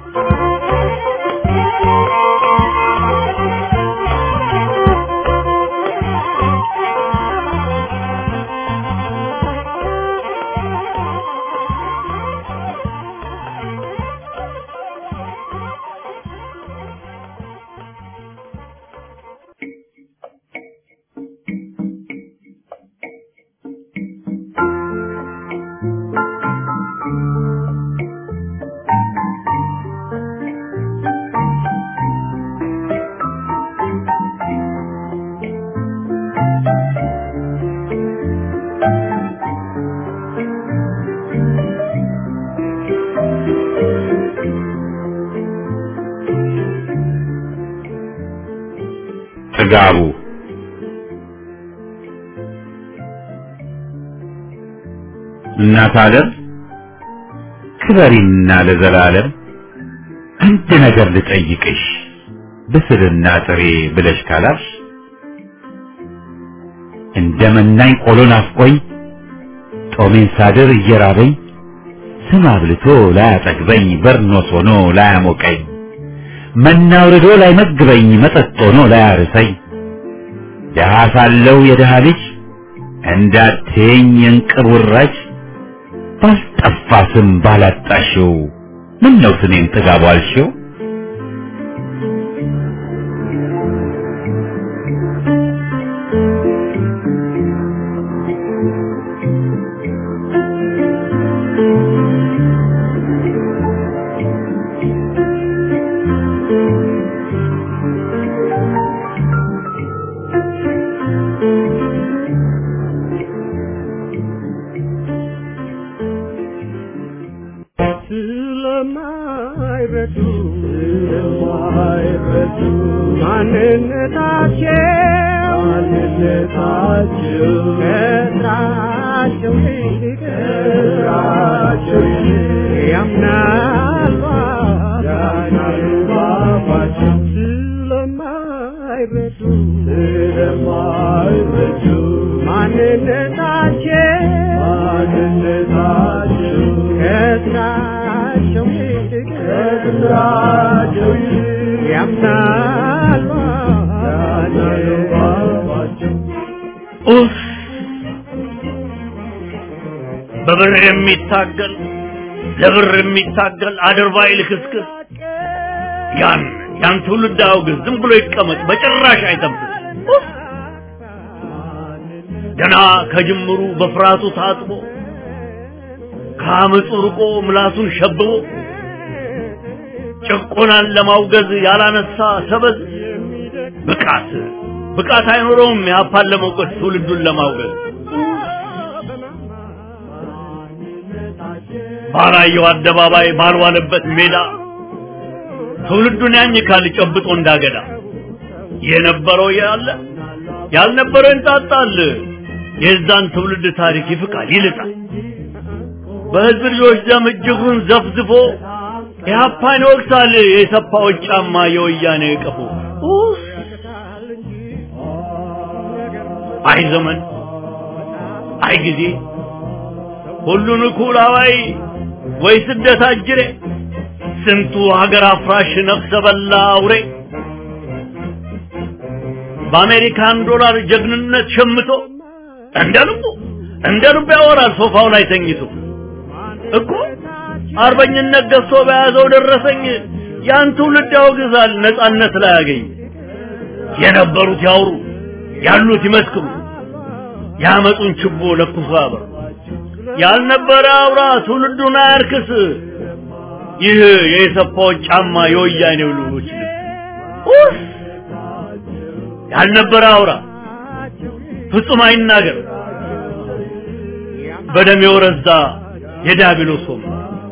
ጥጋቡ እናት ዓለም ክበሪና ለዘላለም አንድ ነገር ልጠይቅሽ ብስልና ጥሬ ብለሽ ካላሽ እንደ መናኝ ቆሎ ናፍቆኝ ጦሜን ሳድር እየራበኝ ስም አብልቶ ላያጠግበኝ በርኖስ ሆኖ ላያሞቀኝ መና አውርዶ ላይመግበኝ መጠጥ ሆኖ ላያርሰኝ ደሃ ሳለው የደሃ ልጅ እንዳትየኝ የእንቅብ ውራጅ ባልጠፋ ስም ባላጣሽው ምን ነው ስሜን ጥጋቡ አልሽው? ስለማይረዱ ስለማይረዱ ማንነታቸው ማንነታቸው ከስራቸው ይልቅ ከስራቸው ይልቅ ያምናሉ ያምናሉ ባባቸው ስለማይረዱ ስለማይረዱ ማንነታቸው ማንነታቸው ከስራቸው ይልቅ ከስራቸው ይልቅ ያምናሉ ያምናሉ ባባቸው ኡፍ! በብር የሚታገል ለብር የሚታገል አድርባይ ልክስክስ ያን ያን ትውልድ አውግዝ፣ ዝም ብሎ ይቀመጥ፣ በጭራሽ አይጠብቅ። ኡፍ! ገና ከጅምሩ በፍርሃቱ ታጥቦ ከአመፁ ርቆ ምላሱን ሸብቦ ጭቆናን ለማውገዝ ያላነሳ ሰበዝ ብቃት ብቃት አይኖረውም ያፓን ለመውቀስ ትውልዱን ለማውገዝ ባላየው አደባባይ ባልዋለበት ሜዳ ትውልዱን ያኝካል ጨብጦ እንዳገዳ የነበረው ያለ ያልነበረው እንጣጣል የዛን ትውልድ ታሪክ ይፍቃል ይልጣል በህዝብ ልጆች ደም እጅጉን ዘፍዝፎ ኢህአፓን ይወቅሳል የሰፋዎች ጫማ የወያኔ ቀፎ ኡፍ! አይ ዘመን አይ ጊዜ ሁሉን እኩል አዋይ ወይ ስደት አጅሬ ስንቱ ሀገር አፍራሽ ነፍሰ በላ አውሬ በአሜሪካን ዶላር ጀግንነት ሸምቶ እንደ ልቡ እንደ ልቡ ያወራል ሶፋው ላይ ተኝቶ እኮ አርበኝነት ገዝቶ በያዘው ደረሰኝ ያን ትውልድ ያወግዛል ነጻነት ላይ ያገኝ የነበሩት ያውሩ ያሉት ይመስክሩ ያመጡን ችቦ ለኩሶ ያበሩ ያልነበረ አውራ ትውልዱን አያርክስ ይህ የሰፋዎች ጫማ የወያኔው ልጆች ልብስ ያልነበረ አውራ ፍጹም አይናገር በደም የወረዛ የዲያብሎስ ወም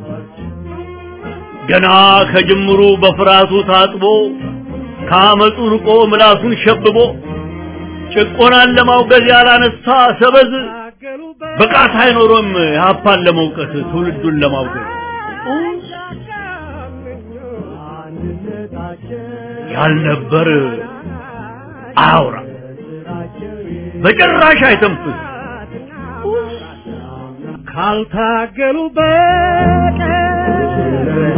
ገና ከጅምሩ በፍርሃቱ ታጥቦ ከአመፁ ርቆ ምላሱን ሸብቦ ጭቆናን ለማውገዝ ያላነሳ ሰበዝ ብቃት አይኖሮም ኢህአፓን ለመውቀስ ትውልዱን ለማውገዝ ያልነበር አያውራ በጭራሽ አይተንፍስ ካልታገሉ በቀር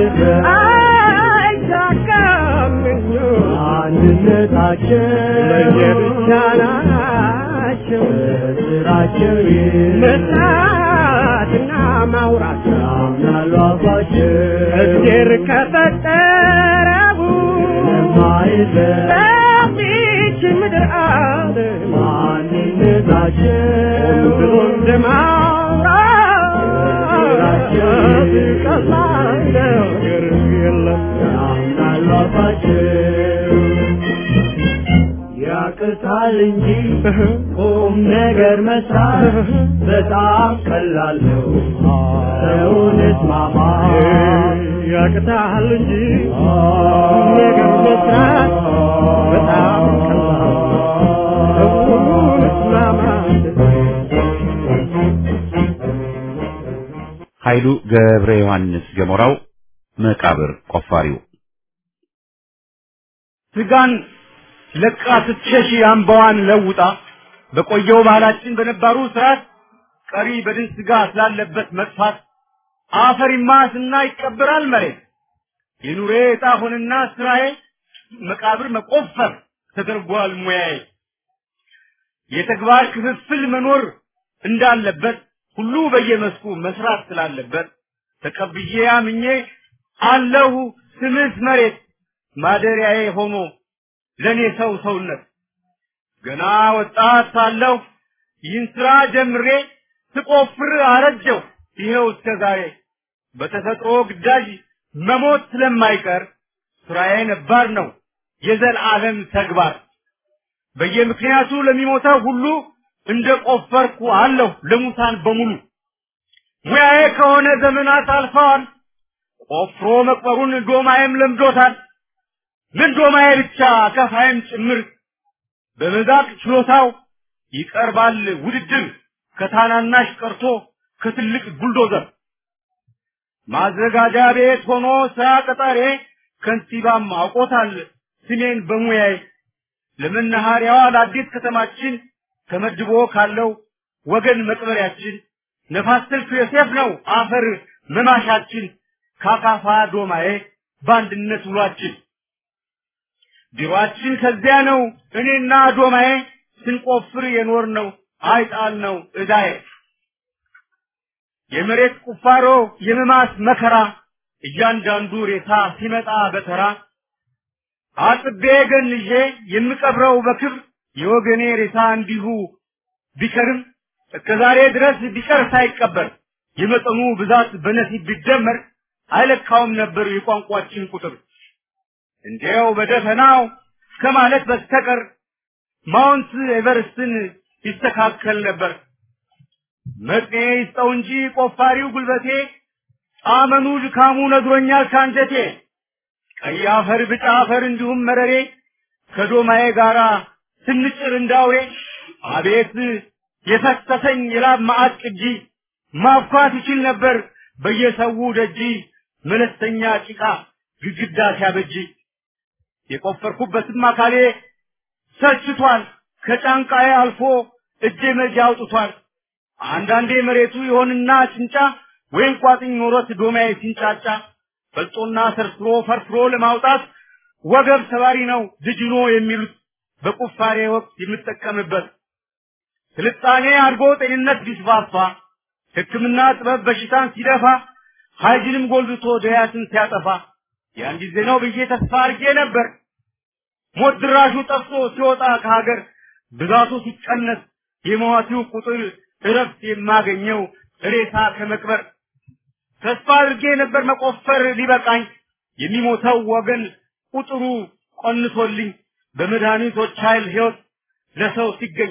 አይሳካም አንድነታቸው ለየብቻ ናቸው ስራቸው መስራትና ማውራት ያምናሉ አፋቸው እግዜር ከፈጠረው በዚች ምድር አለ ማንነታቸው ብሎ እንደማውራት ቀላል ነገር የለም ያምናሉ አፋቸው ያቅታል እንጂ ቁም ነገር መስራት በጣም ቀላል ነው። ሰውን እስማማ ያቅታል እንጂ ቁም ነገር መስራት በጣም ቀላል ነው። ሰውን እስማማ ኃይሉ ገብረ ዮሐንስ ገሞራው መቃብር ቆፋሪው ስጋን ለቃ ስትሸሽ አምባዋን ለውጣ በቆየው ባህላችን በነባሩ ስርዓት ቀሪ በድን ስጋ ስላለበት መጥፋት አፈሪማ ስና ይቀበራል መሬት የኑሬ ዕጣ ሆንና ስራዬ መቃብር መቆፈር ተደርጓል ሙያዬ የተግባር ክፍፍል መኖር እንዳለበት ሁሉ በየመስኩ መስራት ስላለበት ተቀብዬ አምኜ አለሁ ስምስ መሬት ማደሪያዬ ሆኖ ለኔ ሰው ሰውነት ገና ወጣት ሳለሁ ይህን ስራ ጀምሬ ስቆፍር አረጀው ይኸው እስከ ዛሬ በተፈጥሮ ግዳጅ መሞት ስለማይቀር ስራዬ ነባር ነው የዘላለም ተግባር በየምክንያቱ ለሚሞተው ሁሉ እንደ ቆፈርኩ አለሁ ለሙታን በሙሉ ሙያዬ ከሆነ ዘመናት አልፈዋል ቆፍሮ መቅበሩን ዶማዬም ለምዶታል ምን ዶማዬ ብቻ ከፋይም ጭምር በመዛቅ ችሎታው ይቀርባል ውድድር ከታናናሽ ቀርቶ ከትልቅ ቡልዶዘር ማዘጋጃ ቤት ሆኖ ስራ ቀጣሬ ከንቲባም አውቆታል ስሜን በሙያዬ ለመናኸሪያዋ ለአዲስ ከተማችን ተመድቦ ካለው ወገን መቅበሪያችን ነፋስ ስልክ ዮሴፍ ነው አፈር መማሻችን ካካፋ ዶማዬ በአንድነት ውሏችን ቢሮአችን ከዚያ ነው እኔና ዶማዬ ስንቆፍር የኖር ነው አይጣል ነው እዳዬ የመሬት ቁፋሮ የመማስ መከራ እያንዳንዱ ሬሳ ሲመጣ በተራ አጥቤ ገንዤ የምቀብረው በክብር የወገኔ ሬሳ እንዲሁ ቢከርም እስከ ዛሬ ድረስ ቢቀር ሳይቀበር የመጠኑ ብዛት በነሲብ ቢደመር አይለካውም ነበር የቋንቋችን ቁጥር እንዲያው በደፈናው ከማለት በስተቀር ማውንት ኤቨርስትን ይስተካከል ነበር። መጥኔ ይስጠው እንጂ ቆፋሪው ጉልበቴ ጣመኑ ድካሙ ነግሮኛል ካንጀቴ። ቀይ አፈር፣ ብጫ አፈር እንዲሁም መረሬ ከዶማዬ ጋራ ስንጭር እንዳውሬ አቤት የፈሰሰኝ የላብ ማዕት ቅጂ ማብኳት ይችል ነበር በየሰው ደጂ መለስተኛ ጭቃ ግድግዳ ሲያበጅ የቆፈርኩበትም አካሌ ሰልችቷል ከጫንቃዬ አልፎ እጄ መጃ አውጥቷል አንዳንዴ መሬቱ ይሆንና ጭንጫ ወይም ቋጥኝ ኖሮት ዶማዬ ሲንጫጫ ፈልጦና ሰርስሮ ፈርፍሮ ለማውጣት ወገብ ሰባሪ ነው ድጅኖ የሚሉት በቁፋሬ ወቅት የምጠቀምበት ስልጣኔ አድጎ ጤንነት ቢስፋፋ ሕክምና ጥበብ በሽታን ሲደፋ ሀይጅንም ጎልብቶ ድያትን ሲያጠፋ ያን ጊዜ ነው ብዬ ተስፋ አድርጌ ነበር። ሞት ድራሹ ጠፍቶ ሲወጣ ከሀገር ብዛቱ ሲቀነስ የሟቹ ቁጥር እረፍት የማገኘው ሬሳ ከመቅበር ተስፋ አድርጌ ነበር መቆፈር ሊበቃኝ የሚሞተው ወገን ቁጥሩ ቆንሶልኝ በመድኃኒቶች ኃይል ሕይወት ለሰው ሲገኝ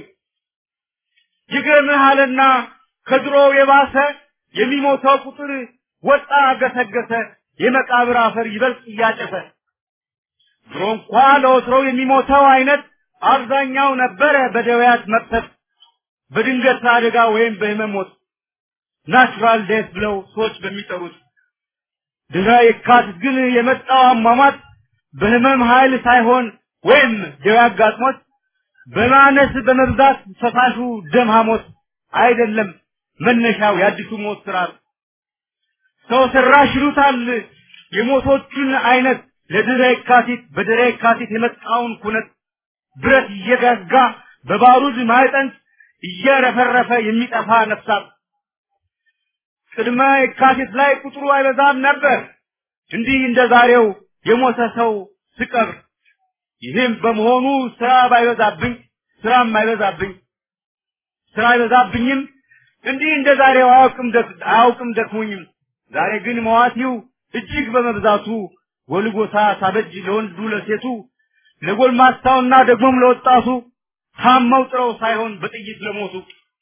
ይገርምሃልና ከድሮው የባሰ የሚሞተው ቁጥር ወጣ ገሰገሰ የመቃብር አፈር ይበልጥ እያጨሰ ድሮ እንኳ ለወትሮው የሚሞተው አይነት አብዛኛው ነበረ በደዌያት መቅሰፍ በድንገት አደጋ ወይም በህመም ሞት ናቹራል ዴት ብለው ሰዎች በሚጠሩት ድህረ የካቲት ግን የመጣው አሟሟት በህመም ኃይል ሳይሆን ወይም ደዌ አጋጥሞት በማነስ በመብዛት ፈሳሹ ደም ሐሞት አይደለም መነሻው የአዲሱ ሞት ስርዓት ሰው ሰራሽ ይሉታል የሞቶቹን አይነት ለድህረ የካቲት በድህረ የካቲት የመጣውን ኩነት ብረት እየጋጋ በባሩድ ማዕጠንት እየረፈረፈ የሚጠፋ ነፍሳት ቅድመ የካቲት ላይ ቁጥሩ አይበዛም ነበር እንዲህ እንደ ዛሬው የሞተ ሰው ስቀብር ይህም በመሆኑ ስራ ባይበዛብኝ ስራም አይበዛብኝ ስራ አይበዛብኝም እንዲህ እንደ ዛሬው አያውቅም ደክ- አያውቅም ደክሞኝም ዛሬ ግን መዋቲው እጅግ በመብዛቱ ጎልጎታ ሳበጅ ለወንዱ ለሴቱ ለጎልማሳውና ደግሞም ለወጣቱ ታመው ጥረው ሳይሆን በጥይት ለሞቱ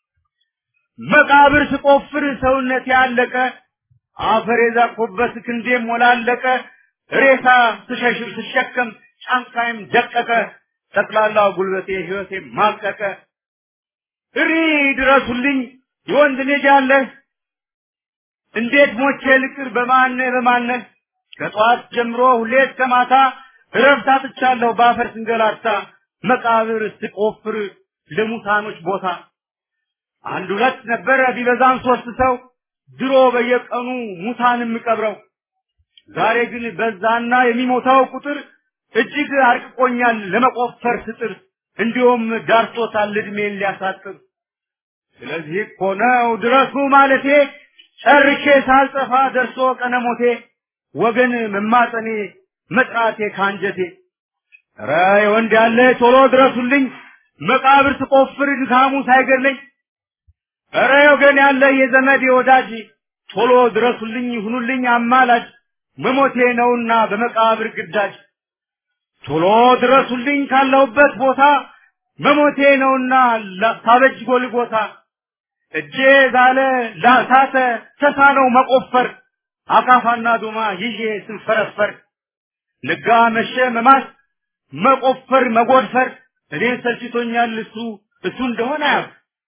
መቃብር ስቆፍር ሰውነት ያለቀ አፈር የዛቆበት ክንዴም ሞላለቀ ሬሳ ስሸሽር ስሸከም ጫንቃይም ደቀቀ ጠቅላላው ጉልበቴ ህይወቴ ማቀቀ እሪ ድረሱልኝ የወንድ ልጅ አለ እንዴት ሞቼ ልቅር በማነ በማነ ከጠዋት ጀምሮ ሁሌ እስከ ማታ እረፍት አጥቻለሁ በአፈር ስንገላታ መቃብር ስቆፍር ለሙታኖች ቦታ አንድ ሁለት ነበረ ቢበዛም ሶስት ሰው ድሮ በየቀኑ ሙታን የምቀብረው ዛሬ ግን በዛና የሚሞታው ቁጥር እጅግ አርቅቆኛል ለመቆፈር ስጥር እንዲሁም ዳርቶታል እድሜን ሊያሳጥር ስለዚህ እኮ ነው ድረሱ ማለቴ ጨርሼ ሳልጠፋ ደርሶ ቀነሞቴ ወገን መማጠኔ መጥራቴ ካንጀቴ ኧረ የወንድ ያለ ቶሎ ድረሱልኝ መቃብር ስቆፍር ድካሙ ሳይገድለኝ ኧረ ወገን ያለ የዘመድ ወዳጅ ቶሎ ድረሱልኝ ሁኑልኝ አማላጅ መሞቴ ነውና በመቃብር ግዳጅ ቶሎ ድረሱልኝ ካለሁበት ቦታ መሞቴ ነውና ላ- ሳበጅ ጎልጎታ እጄ ዛለ ላሳተ ተሳነው መቆፈር አካፋና ዶማ ይዤ ስንፈረፈር ነጋ መሸ መማስ መቆፈር መጎድፈር እኔን ሰልችቶኛል እሱ እሱ እንደሆነ ያው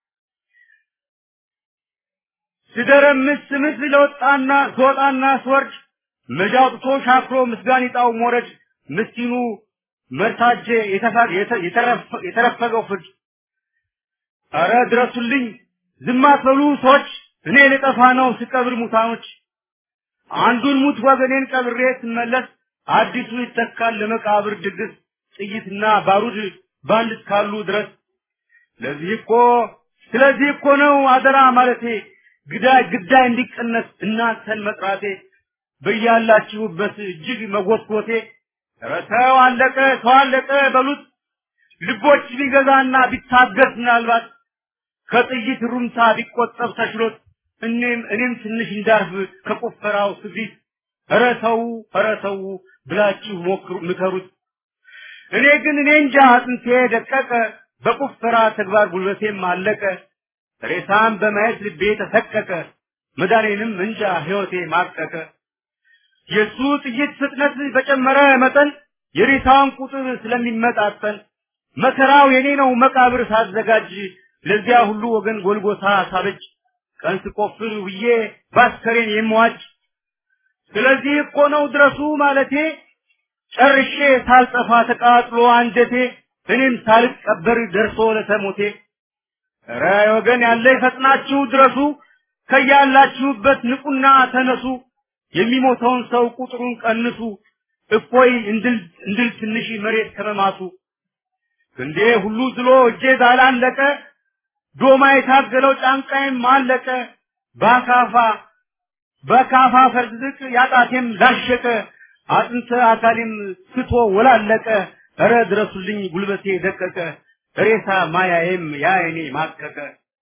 ስደረምስ ስምስ ለወጣና ስወጣና ስወርድ መጃ አውጥቶ ሻክሮ ምስጋኒጣው ሞረድ ምስኪኑ መርታጄ የተፋ- የተ- የተረፈ- የተረፈገው ፍርድ አረ ድረሱልኝ ዝም አትበሉ ሰዎች እኔ ልጠፋ ነው ስቀብር ሙታኖች አንዱን ሙት ወገኔን ቀብሬ ስመለስ አዲሱ ይተካል ለመቃብር ድግስ ጥይትና ባሩድ ባንድ እስካሉ ድረስ ለዚህ እኮ ስለዚህ እኮ ነው አደራ ማለቴ ግዳይ ግዳይ እንዲቀነስ እናንተን መጥራቴ በያላችሁበት እጅግ መጎትጎቴ ኧረ ተው አለቀ ተው አለቀ በሉት ልቦች ቢገዛና ቢታገስ ምናልባት ከጥይት ሩምታ ቢቆጠብ ተችሎት እኔም እኔም ትንሽ እንዳርፍ ከቆፈራው ስፊት ኧረ ተው ኧረ ተው ብላችሁ ሞክሩ ምከሩት እኔ ግን እኔ እንጃ አጥንቴ ደቀቀ በቁፈራ ተግባር ጉልበቴም አለቀ ሬሳም በማየት ልቤ ተሰቀቀ መዳኔንም እንጃ ሕይወቴ ማቀቀ የሱ ጥይት ፍጥነት በጨመረ መጠን የሬሳውን ቁጥር ስለሚመጣጠን መከራው የኔ ነው መቃብር ሳዘጋጅ ለዚያ ሁሉ ወገን ጎልጎታ ሳበጅ ቀን ስቆፍር ውዬ ባስከሬን የምዋጅ ስለዚህ እኮ ነው ድረሱ ማለቴ ጨርሼ ሳልጠፋ ተቃጥሎ አንጀቴ እኔም ሳልቀበር ደርሶ ለተሞቴ ኧረ ወገን ያለ ፈጥናችሁ ድረሱ ከያላችሁበት ንቁና ተነሱ የሚሞተውን ሰው ቁጥሩን ቀንሱ እፎይ እንድል እንድል ትንሽ መሬት ከመማቱ ክንዴ ሁሉ ዝሎ እጄ ዛላለቀ ዶማ የታገለው ጫንቃዬም አለቀ በአካፋ በካፋ ፈርዝቅ ያጣቴም ላሸቀ አጥንተ አካሌም ስቶ ወላለቀ እረ ድረሱልኝ ጉልበቴ ደቀቀ ሬሳ ማያዬም ያይኔ ማቀቀ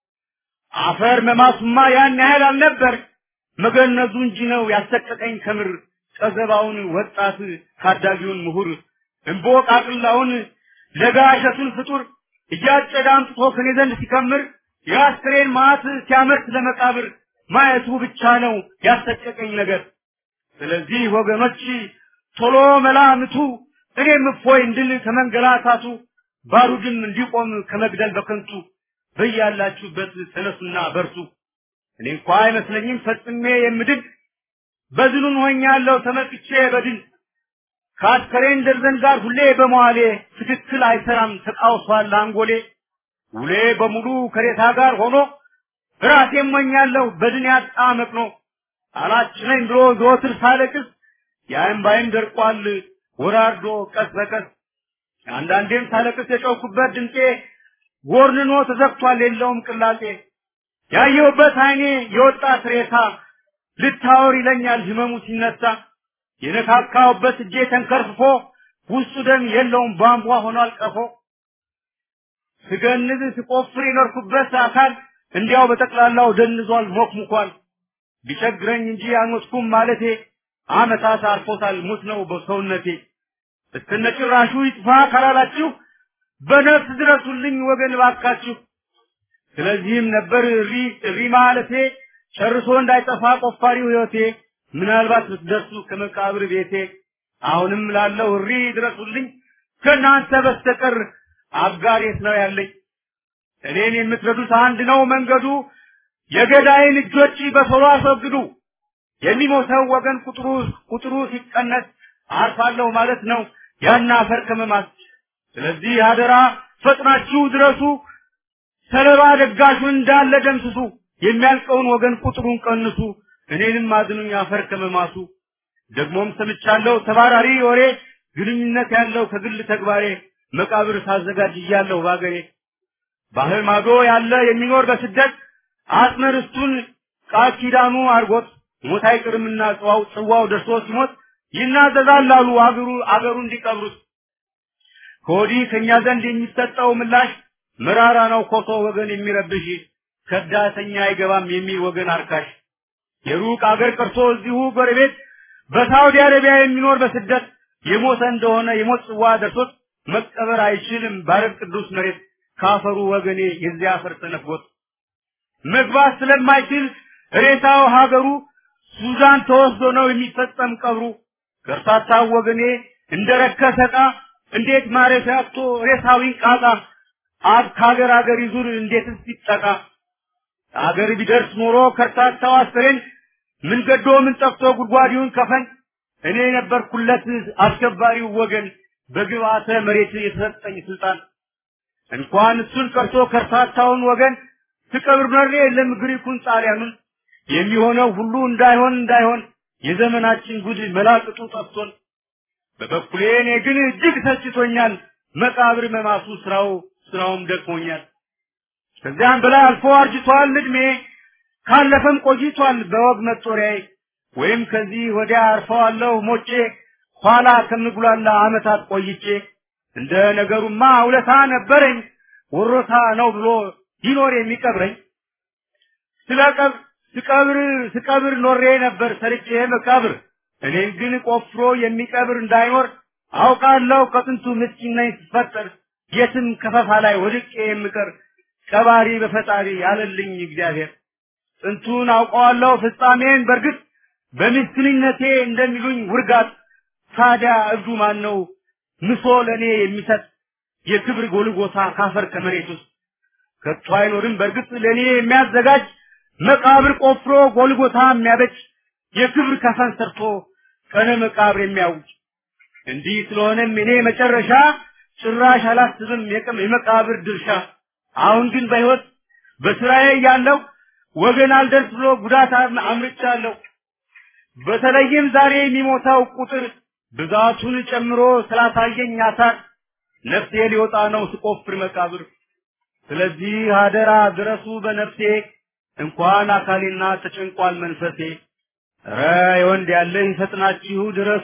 አፈር መማሱማ ያን ያህል አልነበር መገነዙ እንጂ ነው ያሰቀቀኝ ከምር ቀዘባውን ወጣት ታዳጊውን ምሁር እምቦቃቅላውን ለጋሸቱን ፍጡር እያጨደ አምጥቶ ከኔ ዘንድ ሲከምር የአስክሬን ማት ሲያመርት ለመቃብር ማየቱ ብቻ ነው ያሰቀቀኝ ነገር ስለዚህ ወገኖች ቶሎ መላምቱ እኔም እፎይ እንድል ከመንገላታቱ ባሩድም እንዲቆም ከመግደል በከንቱ በያላችሁበት ተነሱና በርቱ። እኔ እንኳ አይመስለኝም ፈጽሜ የምድን በድኑን ሆኛለሁ ተመቅቼ በድን ከአስከሬን ደርዘን ጋር ሁሌ በመዋሌ ትክክል አይሰራም ተቃውሷል አንጎሌ ውሌ በሙሉ ከሬታ ጋር ሆኖ ራሴ ሞኛለሁ በድን ያጣ መቅኖ አላችነኝ ብሎ ዘወትር ሳለቅስ የእምባዬም ደርቋል ወራርዶ ቀስ በቀስ አንዳንዴም ሳለቅስ የጮኩበት ድምፄ ጎርንኖ ተዘግቷል የለውም ቅላጤ ያየሁበት አይኔ የወጣት ሬሳ ልታወር ይለኛል ህመሙ ሲነሳ የነካካውበት እጄ ተንከርፍፎ ውስጡ ደም የለውም ቧንቧ ሆኗል ቀፎ ስገንዝ ስቆፍር የኖርኩበት አካል እንዲያው በጠቅላላው ደንዟል ሞክሙኳል ቢቸግረኝ እንጂ አልሞትኩም ማለቴ አመታት አልፎታል ሙት ነው በሰውነቴ እስከነጭራሹ ይጥፋ ካላላችሁ በነፍስ ድረሱልኝ ወገን ባካችሁ ስለዚህም ነበር እሪ እሪ ማለቴ ጨርሶ እንዳይጠፋ ቆፋሪው ህይወቴ ምናልባት ብትደርሱ ከመቃብር ቤቴ አሁንም ላለው እሪ ድረሱልኝ ከእናንተ በስተቀር አጋሬት ነው ያለኝ እኔን የምትረዱት አንድ ነው መንገዱ የገዳይን እጆች በቶሎ አስወግዱ የሚሞተው ወገን ቁጥሩ ቁጥሩ ሲቀነስ አርፋለሁ ማለት ነው ያን አፈር ከመማት ስለዚህ አደራ ፈጥናችሁ ድረሱ ሰለባ ደጋሹን እንዳለ ደምስሱ የሚያልቀውን ወገን ቁጥሩን ቀንሱ እኔንም አድኑኝ አፈር ከመማሱ ደግሞም ሰምቻለሁ ተባራሪ ወሬ ግንኙነት ያለው ከግል ተግባሬ መቃብር ሳዘጋጅ እያለሁ ባገሬ ባህር ማዶ ያለ የሚኖር በስደት አስመርስቱን ቃል ኪዳኑ አርጎት ሞት አይቅርምና ጽዋው ጽዋው ደርሶ ሲሞት ይናዘዛል አሉ አገሩ አገሩ እንዲቀብሩት ከወዲህ ከኛ ዘንድ የሚሰጠው ምላሽ መራራ ነው ኮሶ ወገን የሚረብሽ ከዳተኛ አይገባም የሚል ወገን አርካሽ የሩቅ አገር ቀርቶ እዚሁ ጎረቤት በሳውዲ አረቢያ የሚኖር በስደት የሞተ እንደሆነ የሞት ጽዋ ደርሶት መቀበር አይችልም ባረብ ቅዱስ መሬት ካፈሩ ወገኔ የዚያ አፈር ተነፍጎት መግባት ስለማይችል ሬሳው ሀገሩ ሱዳን ተወስዶ ነው የሚፈጸም ቀብሩ ከርታታው ወገኔ እንደረከሰ ዕቃ እንዴት ማረፊያ አጥቶ ሬሳዊን ቃጣ አብ ከሀገር ሀገር ይዙር እንዴትስ ይጠቃ አገር ቢደርስ ኖሮ ከርታታው አስከሬን ምን ገዶ ምን ጠፍቶ ጉድጓዲውን ከፈን እኔ ነበርኩለት አስከባሪው ወገን በግብአተ መሬት የተሰጠኝ ስልጣን እንኳን እሱን ቀርቶ ከርታታውን ወገን ትቀብር መሬ የለም ግሪኩን ጣሊያኑን የሚሆነው ሁሉ እንዳይሆን እንዳይሆን የዘመናችን ጉድ መላቅጡ ጠፍቶን በበኩሌ እኔ ግን እጅግ ሰልችቶኛል መቃብር መማሱ ስራው ስራውም ደክሞኛል ከዚያም በላይ አልፎ አርጅቷል እድሜ ካለፈም ቆይቷል በወግ መጦሪያዬ ወይም ከዚህ ወዲያ አርፈዋለሁ ሞቼ ኋላ ከምጉላላ አመታት ቆይቼ እንደ ነገሩማ ውለታ ነበረኝ ወሮታ ነው ብሎ ይኖር የሚቀብረኝ ስለቀብ ስቀብር ስቀብር ኖሬ ነበር ሰርቼ መቃብር እኔን ግን ቆፍሮ የሚቀብር እንዳይኖር አውቃለሁ ከጥንቱ ምስኪን ነኝ ስፈጠር የትም ከፈፋ ላይ ወድቄ የምቀር ቀባሪ በፈጣሪ ያለልኝ እግዚአብሔር ጥንቱን አውቀዋለሁ ፍጻሜን በርግጥ በምስኪንነቴ እንደሚሉኝ ውርጋት ታዲያ እብዱ ማን ነው ምሶ ለእኔ የሚሰጥ የክብር ጎልጎታ ካፈር ከመሬት ውስጥ ከቶ አይኖርም በርግጥ ለእኔ የሚያዘጋጅ መቃብር ቆፍሮ ጎልጎታ የሚያበጅ የክብር ከፈን ሰርቶ ቀነ መቃብር የሚያውጅ እንዲህ ስለሆነም እኔ መጨረሻ ጭራሽ አላስብም የቅም የመቃብር ድርሻ አሁን ግን በሕይወት በስራዬ ያለው ወገን አልደርስ ብሎ ጉዳት አምርቻለሁ በተለይም ዛሬ የሚሞታው ቁጥር ብዛቱን ጨምሮ ስላሳየኝ አሳር ነፍሴ ሊወጣ ነው ስቆፍር መቃብር ስለዚህ አደራ ድረሱ በነፍሴ እንኳን አካሌና ተጨንቋል መንፈሴ ረ የወንድ ያለ ይፈጥናችሁ ድረሱ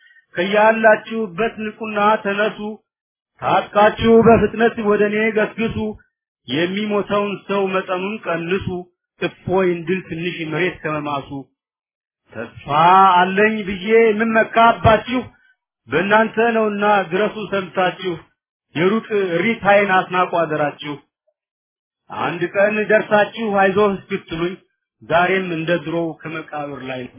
ከያላችሁበት ንቁና ተነሱ ታጥቃችሁ በፍጥነት ወደ እኔ ገስግሱ የሚሞተውን ሰው መጠኑን ቀንሱ እፎይ እንድል ትንሽ መሬት ከመማሱ ተስፋ አለኝ ብዬ የምመካባችሁ በእናንተ ነውና ድረሱ ሰምታችሁ የሩቅ ሪታይን አስናቁ አደራችሁ አንድ ቀን ደርሳችሁ አይዞህ እስክትሉኝ ዛሬም እንደ ድሮው ከመቃብር ላይ ነው።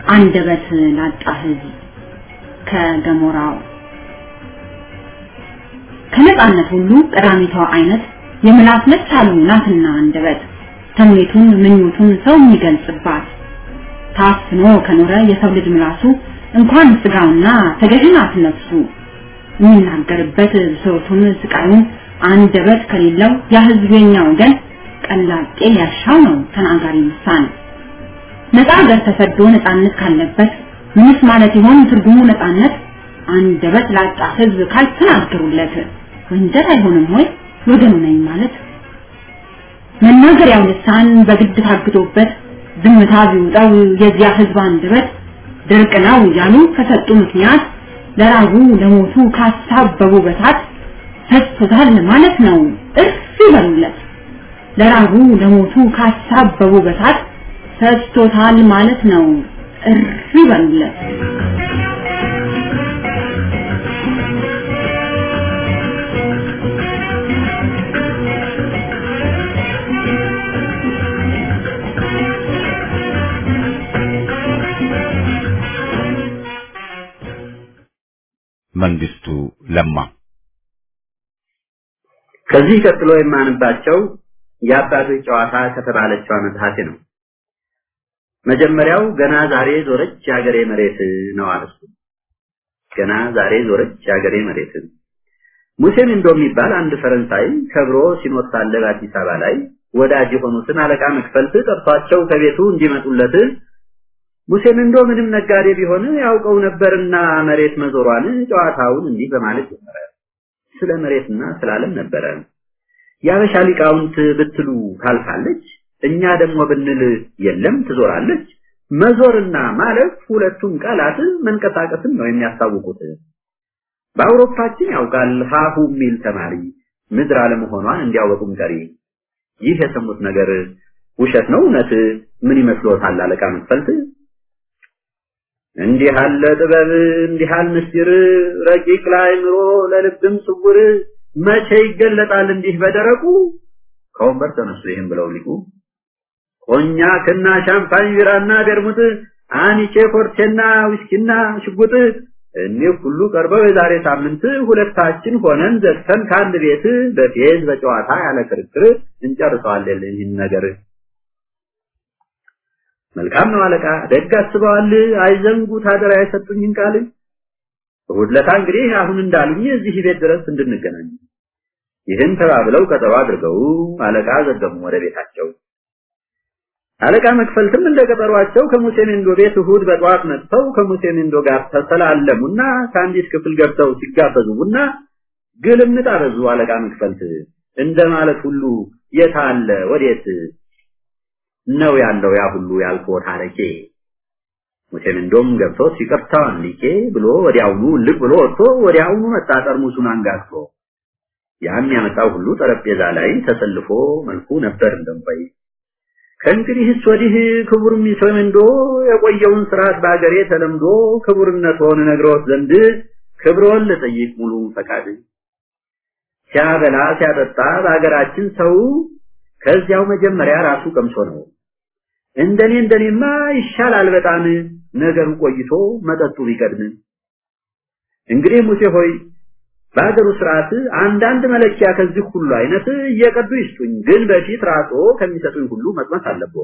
አንደበት ላጣ ህዝብ ከገሞራው ከነጻነት ሁሉ ቀዳሚቷ አይነት የምላስ መቻሉ ናትና አንደበት ተምኔቱን ምኞቱን ሰው የሚገልጽባት ታፍኖ ከኖረ የሰው ልጅ ምላሱ እንኳን ስጋውና ተገዥ ናት ነፍሱ የሚናገርበት ብሶቱን ስቃዩን አንደበት ከሌለው ያ ህዝብ የኛ ወገን ቀላጤ ሊያሻው ነው ተናጋሪ ልሳን ነፃ ሀገር ተሰዶ ነፃነት ካለበት ምንስ ማለት ይሆን ትርጉሙ ነፃነት አንደበት ላጣ ህዝብ ካልተናገሩለት ወንጀል አይሆንም ወይ ወገኑ ነኝ ማለት መናገሪያው ልሳን በግድ ታግዶበት ዝምታ ቢውጠው የዚያ ህዝብ አንደበት ድርቅ ነው እያሉ ከሰጡ ምክንያት ለራቡ ለሞቱ ካሳበቡ በታት ፈስቶታል ማለት ነው እርፍ ይበሉለት ለራቡ ለሞቱ ካሳበቡ በታት ፈስቶታል ማለት ነው እርፍ ይበሉለት መንግስቱ ለማ ከዚህ ቀጥሎ የማንባቸው የአባቶች ጨዋታ ከተባለችው መጽሐፌ ነው። መጀመሪያው ገና ዛሬ ዞረች የሀገሬ መሬት ነው አለሱ። ገና ዛሬ ዞረች የሀገሬ መሬት። ሙሴን እንዶ የሚባል አንድ ፈረንሳይ ከብሮ ሲኖር ሳለ በአዲስ አበባ ላይ ወዳጅ የሆኑትን አለቃ መክፈልት ጠርቷቸው ከቤቱ እንዲመጡለት ሙሴን እንዶ ምንም ነጋዴ ቢሆን ያውቀው ነበርና መሬት መዞሯን ጨዋታውን እንዲህ በማለት ጀመረ። ስለ መሬትና ስለ ዓለም ነበረ። የአበሻ ሊቃውንት ብትሉ ታልፋለች፣ እኛ ደግሞ ብንል የለም ትዞራለች። መዞርና ማለፍ ሁለቱም ቃላት መንቀሳቀስን ነው የሚያስታውቁት። በአውሮፓችን ያውቃል ሀሁ የሚል ተማሪ ምድር አለመሆኗን እንዲያወቁም ቀሪ። ይህ የሰሙት ነገር ውሸት ነው እውነት? ምን ይመስሎታል አለቃ መክፈልት? እንዲህ አለ ጥበብ እንዲህ አለ ምስጢር ረቂቅ ለአእምሮ ለልብም ስውር መቼ ይገለጣል እንዲህ በደረቁ ከወንበር ተነሱ ይህም ብለው ሊቁ ኮኛክና ሻምፓኝ ቢራና ቤርሙት አኒቼ ኮርቴና ዊስኪና ሽጉጥ እኒህ ሁሉ ቀርበው የዛሬ ሳምንት ሁለታችን ሆነን ዘግተን ከአንድ ቤት በፌዝ በጨዋታ ያለ ክርክር እንጨርሰዋለን ይህን ነገር መልካም ነው አለቃ ደግ አስበዋል አይዘንጉ ታደራ የሰጡኝን ቃል እሑድ ዕለት እንግዲህ አሁን እንዳሉኝ እዚህ ቤት ድረስ እንድንገናኝ ይህን ተባብለው ቀጠሮ አድርገው አለቃ ዘገሙ ወደ ቤታቸው አለቃ መክፈልትም እንደ ቀጠሯቸው ከሙሴ ሜንዶ ቤት እሑድ በጠዋት መጥተው ከሙሴ ሜንዶ ጋር ተሰላለሙና ከአንዲት ክፍል ገብተው ሲጋበዙ ቡና ግልምጥ አበዙ አለቃ መክፈልት እንደማለት ሁሉ የት አለ ወዴት ነው ያለው ያ ሁሉ ያልኮት አለቄ ሙሴም እንደም ገብቶ ይቅርታዋን ሊቄ ብሎ ወዲያውኑ ልቅ ብሎ ወጥቶ ወዲያውኑ መጣ ጠርሙሱን አንጋግቶ ያን ያመጣው ሁሉ ጠረጴዛ ላይ ተሰልፎ መልኩ ነበር እንደምባይ ከእንግዲህስ ወዲህ ክቡር ሚሰመንዶ የቆየውን ስርዓት በአገሬ ተለምዶ ክቡርነትዎን ነግሮት ዘንድ ክብሮን ልጠይቅ ሙሉ ፈቃድ ሲያበላ ሲያጠጣ በአገራችን ሰው ከዚያው መጀመሪያ ራሱ ቀምሶ ነው እንደኔ እንደኔማ ይሻላል በጣም ነገሩ ቆይቶ መጠጡ ቢቀድም እንግዲህ ሙሴ ሆይ በአገሩ ስርዓት አንዳንድ መለኪያ ከዚህ ሁሉ አይነት እየቀዱ ይስጡኝ ግን በፊት ራሶ ከሚሰጡኝ ሁሉ መቅመስ አለብዎ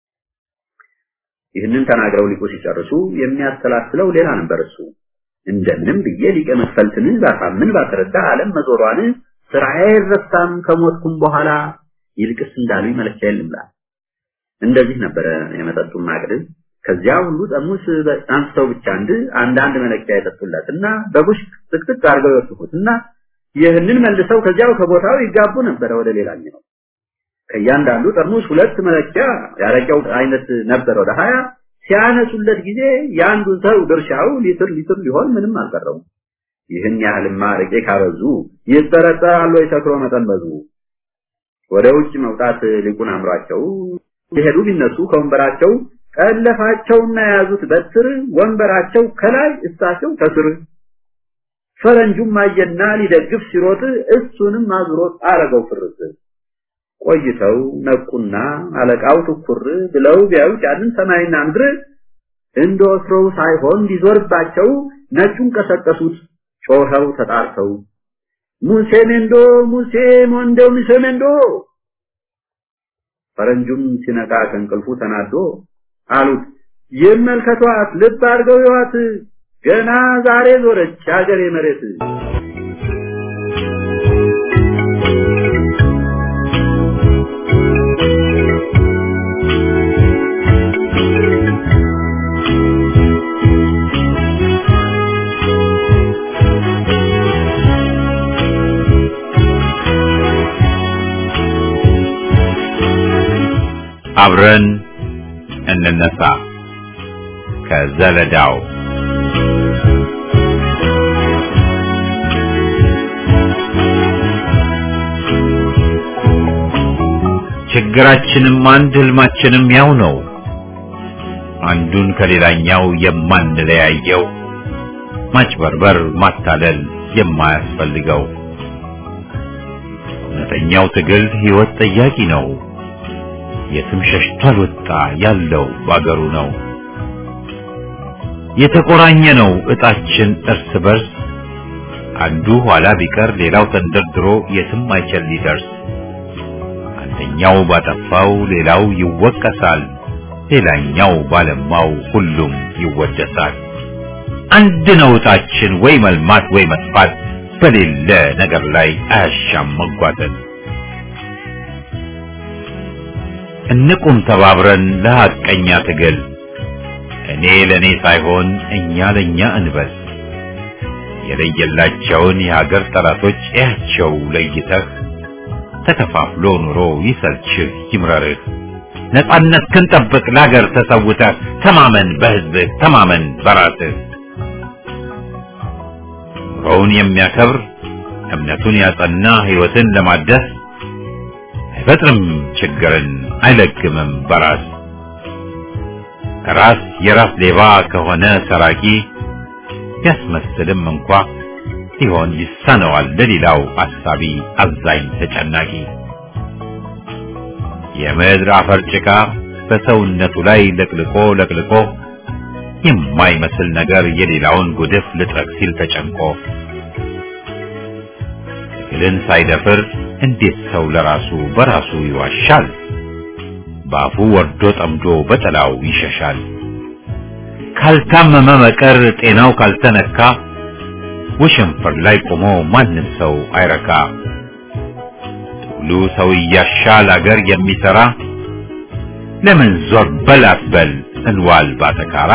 ይህንን ተናግረው ሊቁ ሲጨርሱ የሚያስተላስለው ሌላ ነበር እሱ እንደምንም ብዬ ሊቀ መክፈልትን ባሳምን ባስረዳ ዓለም መዞሯን ስራዬ አይረሳም ከሞትኩም በኋላ ይልቅስ እንዳሉኝ መለኪያ የለምላ እንደዚህ ነበረ የመጠጡን ማቅድ ከዚያ ሁሉ ጠርሙስ አንስተው ብቻ አንድ አንዳንድ መለኪያ የጠጡለትና በቡሽ ጥቅጥቅ አድርገው ይወስዱትና ይህንን መልሰው ከዚያው ከቦታው ይጋቡ ነበረ ወደ ሌላኛው ከእያንዳንዱ ጠርሙስ ሁለት መለኪያ ያረቂያው አይነት ነበር ወደ ሀያ ሲያነሱለት ጊዜ የአንዱ ሰው ድርሻው ሊትር ሊትር ሊሆን ምንም አልቀረውም ይህን ያህልማ አረቄ ካበዙ ይጠረጠራሉ የሰክሮ መጠን በዙ ወደ ውጭ መውጣት ሊቁን አምሯቸው ሲሄዱ ቢነሱ ከወንበራቸው ቀለፋቸውና የያዙት በትር ወንበራቸው ከላይ እሳቸው ከስር ፈረንጁም አየና ሊደግፍ ሲሮጥ እሱንም አዙሮት አረገው ፍርስ ቆይተው ነቁና አለቃው ትኩር ብለው ቢያዩት ያንን ሰማይና ምድር እንደ ወትሮው ሳይሆን ሊዞርባቸው ነጩን ቀሰቀሱት ጮኸው ተጣርተው ሙሴ ሜንዶ ሙሴ ሞንዶ ሙሴ ሜንዶ ፈረንጁም ሲነቃ ከእንቅልፉ ተናዶ አሉት ይመልከቷት ልብ አድርገው ይዋት ገና ዛሬ ዞረች አገሬ መሬት አብረን እንነሳ ከዘለዳው ችግራችንም አንድ ህልማችንም ያው ነው አንዱን ከሌላኛው የማንለያየው ማጭበርበር ማታለል የማያስፈልገው እውነተኛው ትግል ህይወት ጠያቂ ነው የትም ሸሽቷል ወጣ ያለው ባገሩ ነው የተቆራኘ ነው እጣችን እርስ በርስ አንዱ ኋላ ቢቀር ሌላው ተንደርድሮ የትም አይችል ሊደርስ አንደኛው ባጠፋው ሌላው ይወቀሳል ሌላኛው ባለማው ሁሉም ይወደሳል አንድ ነው እጣችን ወይ መልማት ወይ መጥፋት በሌለ ነገር ላይ አያሻም መጓተት እንቁም ተባብረን ለሐቀኛ ትግል እኔ ለኔ ሳይሆን እኛ ለኛ እንበል የለየላቸውን የሀገር ጠላቶች እያቸው ለይተህ ተከፋፍሎ ኑሮ ይሰልችህ ይምረርህ ነጻነት ክንጠብቅ ለሀገር ተሰውተህ ተማመን በህዝብህ ተማመን በራስህ ኑሮውን የሚያከብር እምነቱን ያጸና ህይወትን ለማደስ አይፈጥርም ችግርን አይለግምም በራስ ራስ የራስ ሌባ ከሆነ ሰራቂ ቢያስመስልም እንኳ ሊሆን ይሳነዋል ለሌላው አሳቢ አዛኝ ተጨናቂ የምድር አፈር ጭቃ በሰውነቱ ላይ ለቅልቆ ለቅልቆ የማይመስል ነገር የሌላውን ጉድፍ ልጥረግ ሲል ተጨንቆ ትግልን ሳይደፍር እንዴት ሰው ለራሱ በራሱ ይዋሻል? በአፉ ወርዶ ጠምዶ በጥላው ይሸሻል። ካልታመመ መቀር ጤናው ካልተነካ ውሽንፍር ላይ ቆሞ ማንም ሰው አይረካ። ትግሉ ሰው እያሻል አገር የሚሰራ ለምን ዞር በል አትበል እንዋል ባተካራ።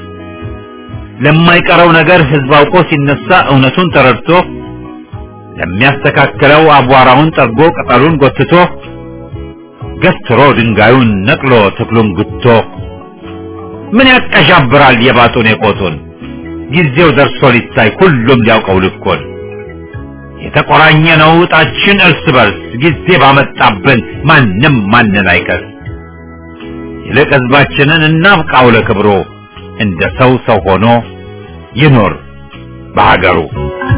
ለማይቀረው ነገር ህዝብ አውቆ ሲነሳ እውነቱን ተረድቶ ለሚያስተካክለው አቧራውን ጠርጎ ቅጠሉን ጎትቶ ገትሮ ድንጋዩን ነቅሎ ተክሉን ጉቶ ምን ያቀዣብራል የባጡን የቆጡን ጊዜው ደርሶ ሊታይ ሁሉም ሊያውቀው ልኮን የተቆራኘ ነው እጣችን እርስ በርስ ጊዜ ባመጣብን ማንም ማንን አይከስ ይልቅ ህዝባችንን እናብቃው ለክብሮ እንደ ሰው ሰው ሆኖ ይኖር በሀገሩ